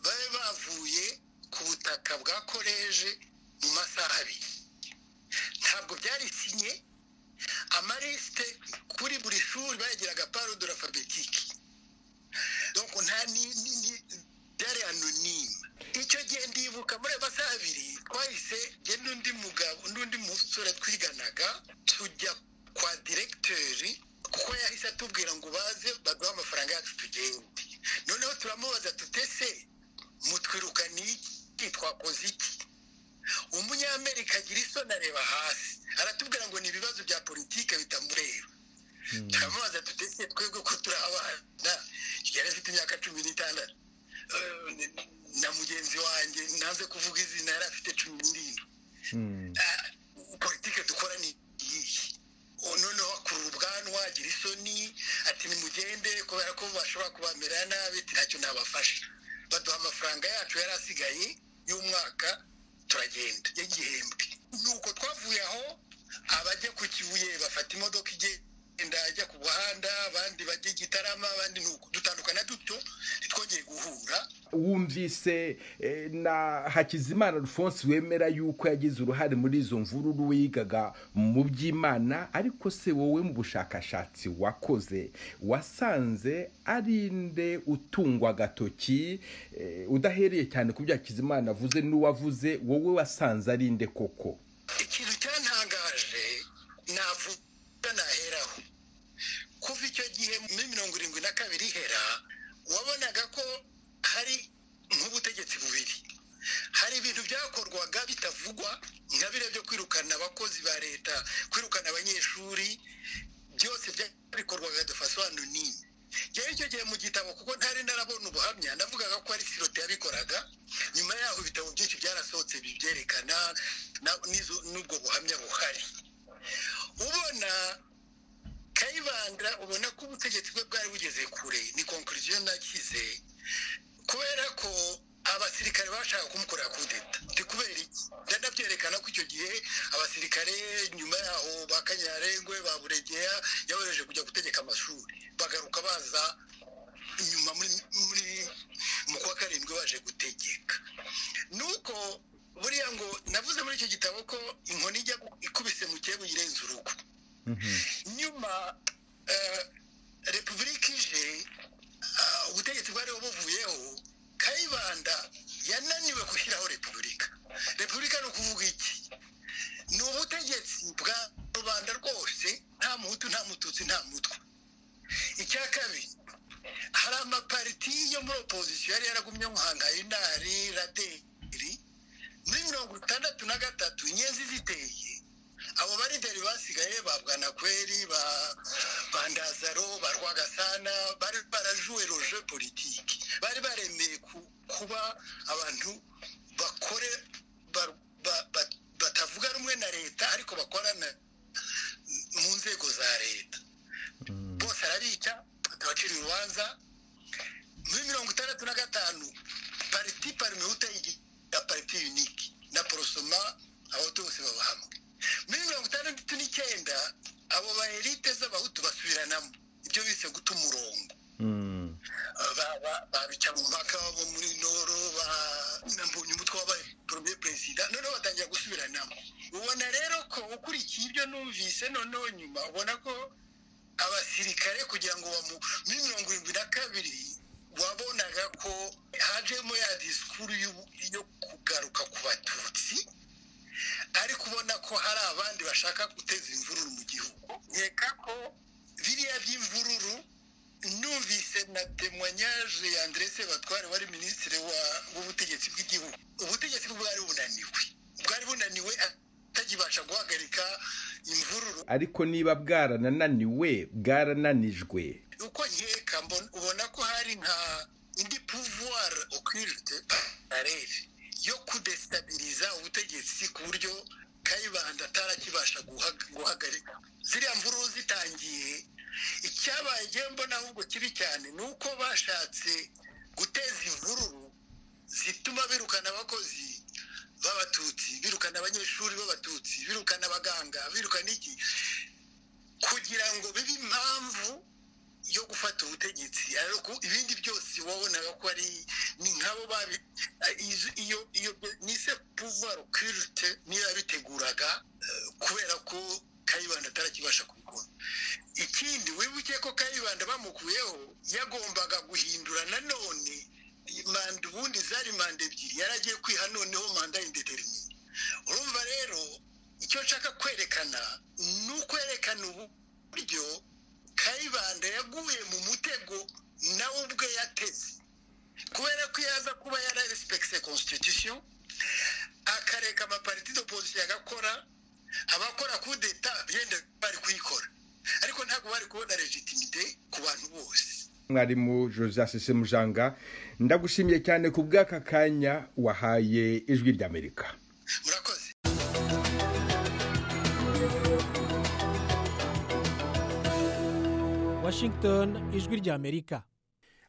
babe bavuye ku butaka bwa koleje mu masaha abiri ntabwo byari sinye amarisite kuri buri shuri bayagiraga parudo alfabetike donc nta ni- ni- ni- byari anonime icyo gihe ndibuka muri ayo masaha abiri twahise jye n'undi mugabo n'undi musore twiganaga tujya kwa diregiteri kuko yahise atubwira ngo baze baduhe amafaranga yacu tugende noneho turamubaza tutese mutwirukaniye iki twakoze iki umunyamerika agira isoni areba hasi aratubwira ngo ni ibibazo bya politike bitamureba turamubaza tutese twebwe ko turi abana yari afite imyaka cumi n'itandatu Eh, na mugenzi wanjye nanze kuvuga izina yari afite cumi n'irindwi Eh, politike dukora ni iyihe O, noneho akurura ubwanwa agira isoni ati nimugende kubera ko bashobora kubamera nabi ntacyo nabafasha baduha amafaranga yacu yari asigaye y'umwaka turagenda y'igihembwe nuko twavuye aho abajya ku kibuye bafata imodoka igenda ajya ku muhanda abandi bajya i gitarama abandi nuko dutandukana duto ntitwongeye guhura wumvise eh, na hakizimana alphonse wemera yuko yagize uruhare muri izo mvururu wigaga mu by'imana ariko se wowe mu bushakashatsi wakoze wasanze ari nde utungwa agatoki eh, udahereye cyane ku byo hakizimana avuze n'uwavuze wowe wasanze ari nde koko ikintu cyantangaje navuga naheraho kuva icyo gihe muri mirongo irindwi na kabiri ihera wabonaga ko hari nk'ubutegetsi bubiri hari ibintu byakorwaga bitavugwa ingabire byo kwirukana abakozi ba leta kwirukana abanyeshuri byose byabikorwaga de faso anoni rero icyo gihe mu gitabo kuko ntari narabona ubuhamya navugaga ko ari sirote yabikoraga nyuma yaho ibitabo byinshi byarasohotse bibyerekana na- n'izo- n'ubwo buhamya buhari ubona kayibanda ubona ko ubutegetsi bwe bwari bugeze kure ni konkuriziyo nakize kubera ko abasirikare bashaka kumukorera kudeta ni kubera iki ndanabyerekana ko icyo gihe abasirikare nyuma yaho ba kanyarengwe ba buregeya yabohereje kujya gutegeka amashuri bagaruka baza inyuma muri muri mu kwa karindwi baje gutegeka nuko buriya ngo navuze muri icyo gitabo ko inkoni ijya gu- ikubise mu cyego irenze urugo nyuma eh, repubulika ije ah, ubutegetsi bwariho buvuyeho kayibanda yananiwe gushyiraho repubulika repubulika ni ukuvuga iki ni ubutegetsi bwa rubanda rwose nta muhutu nta mututsi nta mutwe icya kabiri hari amapariti yo muri opozisiyo yari yaragumye nka nkayinari raderi muri mirongo itandatu na gatatu inyenzi ziteye abo barideri basigaye ba bwanakweri ba bandazaro ba rwagasana bari barajuwe roje politiki bari baremeye ku- kuba abantu bakore ba- ba- ba- batavuga rumwe na leta ariko bakorana mu nzego za leta bose arabica abacira urubanza muri mirongo itandatu na gatanu pariti parimehute ya pariti unike na porosoma abahutu bose baba hamwe muri mirongo itandatu n'icyenda abo baherite z'abahutu basubiranamo ibyo bise guta umurongo ba- ba- babica mu mpaka bo muri noro bambonye umutwe wabaye premier perezida noneho batangira gusubiranamo ubona rero ko ukurikiye ibyo numvise noneho nyuma ubona ko abasirikare kugira ngo bamu muri mirongo irindwi na kabiri wabonaga ko hajemo ya disikuru y'u- yo kugaruka ku batutsi ariko ubona ko hari abandi bashaka guteza imvururu mu gihugu nkeka ko biriya by'imvururu numvise na temwanyaje ya André Sebatware wari minisitiri wa- w'ubutegetsi bw'igihugu ubutegetsi bwari bunaniwe bwari bunaniwe atagibasha guhagarika imvururu ariko niba bwarananiwe bwarananijwe uko nkeka mbon- ubona ko hari nka indi pouvoir occulte parere yo kudestabiliza ubutegetsi ku buryo kayibanda atarakibasha guhaga- guhagarika ziriya mvururu zitangiye icyabaye igihe mbona ahubwo kibi cyane ni uko bashatse guteza imvururu zituma birukana abakozi b'abatutsi birukana abanyeshuri b'abatutsi birukana abaganga birukana iki kugira ngo bibe impamvu yo gufata ubutegetsi ariko ibindi byose wabonaga ko ari ni nkabo babi a- izo- iyo iyo nise pouvoir occulte niyo yabiteguraga eh, kubera ko kayibanda atarakibasha kubikora ikindi wibuke ko kayibanda bamukuyeho yagombaga guhindura nanone manda ubundi zari manda ebyiri yari agiye kwiha noneho manda indetermine urumva rero icyo nshaka kwerekana ni ukwerekana uburyo kayibanda yaguye mu mutego nawe ubwe yateze kubera ko yaza kuba yararespecte constitution akareka amapariti d'opposition agakora abakora kudeta yenda bari kuyikora ariko ntabwo bari kubona legitimite ku bantu bose mwarimu joseph sesemujanga ndagushimiye cyane ku bw'aka kanya wahaye ijwi ry'amerika murakoze Washington ijwi ry'Amerika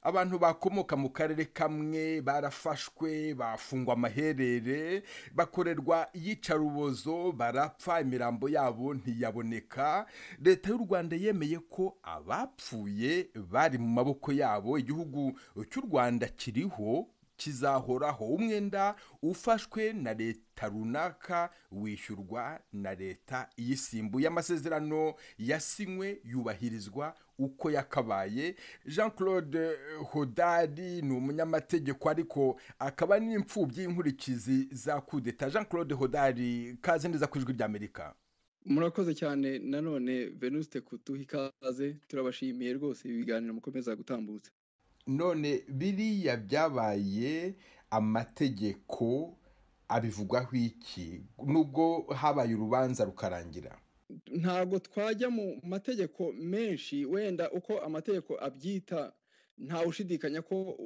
abantu bakomoka mu karere kamwe barafashwe bafungwa amaherere bakorerwa iyicarubozo barapfa imirambo yabo ntiyaboneka leta y'u rwanda yemeye ko abapfuye bari mu maboko yabo igihugu cy'u rwanda kiriho kizahoraho umwenda ufashwe na leta runaka wishyurwa na leta iyisimbuye amasezerano yasinywe yubahirizwa uko yakabaye jean claude hodari ni umunyamategeko ariko akaba n'imfubyi y'inkurikizi za kudeta jean claude hodari kaze neza ku ijwi ry'amerika murakoze cyane nanone venuste kuduha ikaze turabashimiye rwose ibiganiro mukomeza gutambutsa none biriya byabaye amategeko abivugwaho iki nubwo habaye urubanza rukarangira ntabwo twajya mu mategeko menshi wenda uko amategeko abyita ushidikanya ko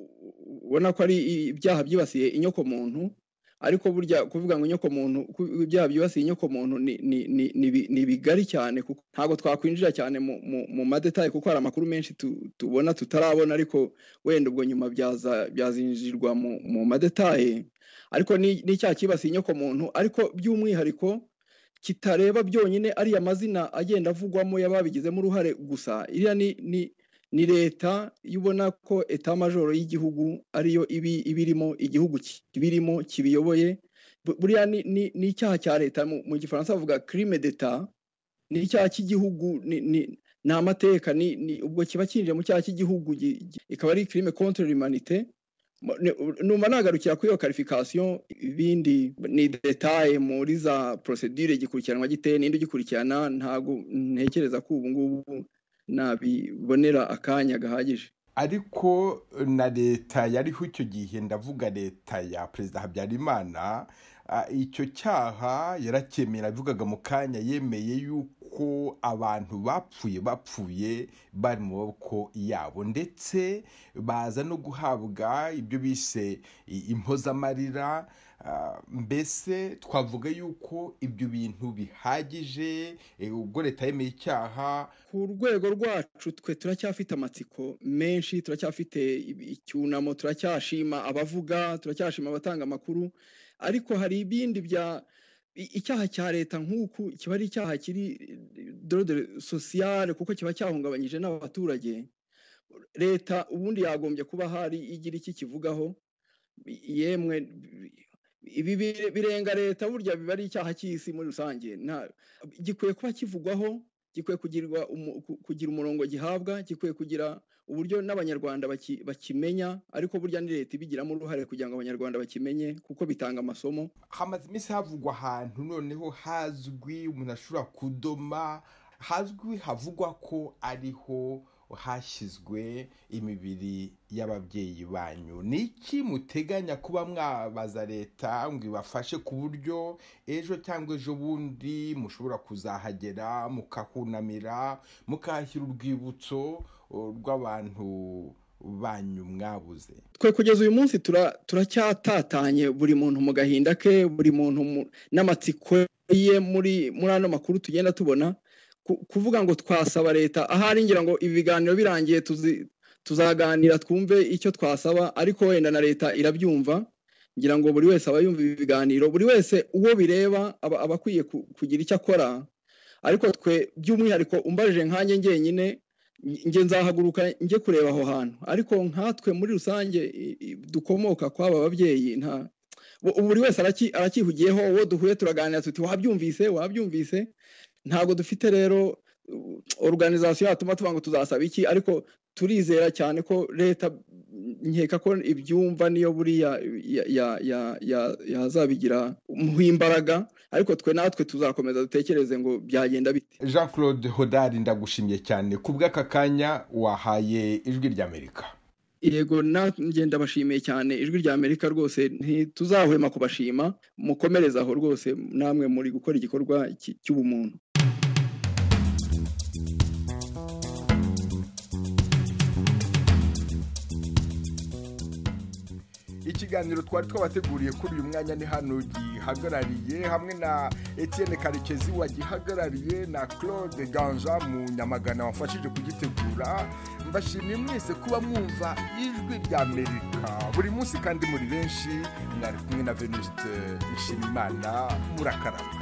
ubona ko ari ibyaha byibasiye inyoko muntu ariko burya kuvuga ngo inyoko muntu ibyaha byibasiye inyoko muntu ni bigari cyane kuko ntabwo twakwinjira cyane mu madetaye kuko hari amakuru menshi tubona tutarabona ariko wenda ubwo nyuma byazinjirwa mu madetaye ariko ni icyaha cyibasiye inyoko muntu ariko by'umwihariko kitareba byonyine ariya mazina agenda avugwamo y'ababigizemo uruhare gusa iriya ni ni leta iyo ubona ko eta majoro y'igihugu ariyo ibirimo igihugu kibirimo kibiyoboye buriya ni icyaha cya leta mu gifaransa bavuga kirime deta ni icyaha cy'igihugu ni amateka ubwo kiba kinjira mu cyaha cy'igihugu ikaba ari kirime kontorori manite numva nagarukira kuri iyo karifikasiyo ibindi ni detaye muri za porosedire gikurikiranwa gite n'indi gikurikirana ntabwo ntekereza ko ubu ngubu nabibonera akanya gahagije ariko na leta yariho icyo gihe ndavuga leta ya perezida habyarimana icyo cyaha yaracyemera avugaga mu kanya yemeye yuko abantu bapfuye bapfuye bari mu maboko yabo ndetse baza no guhabwa ibyo bise impozamarira mbese twavuga yuko ibyo bintu bihagije ubwo leta yemeye icyaha ku rwego rwacu twe turacyafite amatsiko menshi turacyafite icyunamo turacyashima abavuga turacyashima abatanga amakuru ariko hari ibindi bya icyaha cya leta nk'uku kiba ari icyaha kiri dorode sosiyale kuko kiba cyahungabanyije n'abaturage leta ubundi yagombye kuba hari igira iki kivugaho yemwe ibi birenga leta burya biba ari icyaha cy'isi muri rusange gikwiye kuba kivugwaho gikwiye kugira umurongo gihabwa gikwiye kugira uburyo n'abanyarwanda bakimenya ariko burya ni leta ibigiramo uruhare kugira ngo abanyarwanda bakimenye kuko bitanga amasomo hamaze iminsi havugwa ahantu noneho hazwi umuntu ashobora kudoma hazwi havugwa ko ariho hashyizwe imibiri y'ababyeyi banyu ni iki muteganya kuba mwabaza leta ngo ibafashe ku buryo ejo cyangwa ejo bundi mushobora kuzahagera mukahunamira mukahashyira urwibutso rw'abantu banyu mwabuze twe kugeza uyu munsi turacyatatanye buri muntu mu gahinda ke buri muntu n'amatsiko ye muri ano makuru tugenda tubona kuvuga ngo twasaba leta ahari ngira ngo ibi biganiro birangiye tuzaganira twumve icyo twasaba ariko wenda na leta irabyumva ngira ngo buri wese aba yumva ibi biganiro buri wese uwo bireba aba akwiye kugira icyo akora ariko twe by'umwihariko umbarije nkanjye njyenyine njye nzahaguruka njye kureba aho hantu ariko nkatwe muri rusange dukomoka kw'aba babyeyi nta buri wese arakihugiyeho uwo duhuye turaganira tuti wabyumvise wabyumvise ntabwo dufite rero organizasiyo yatuma tuvuga ngo tuzasaba iki ariko turizera cyane ko leta nkeka ko ibyumva niyo buriya yazabigira imbaraga ariko twe natwe tuzakomeza dutekereze ngo byagenda bite jean claude hodari ndagushimye cyane ku bw'aka kanya wahaye ijwi ry'amerika yego ngenda bashimiye cyane ijwi rya amerika rwose ntituzahwema kubashima mukomereze aho rwose namwe muri gukora igikorwa cy'ubumuntu ikiganiro twari twabateguriye kuri uyu mwanya ni hano gihagarariye hamwe na Etienne karekezi wagihagarariye na claude ganja mu nyamagana wafashije kugitegura mbashimiye mwese kuba mwumva ijwi rya amerika buri munsi kandi muri benshi mwari kumwe na venuste nshimimana murakarama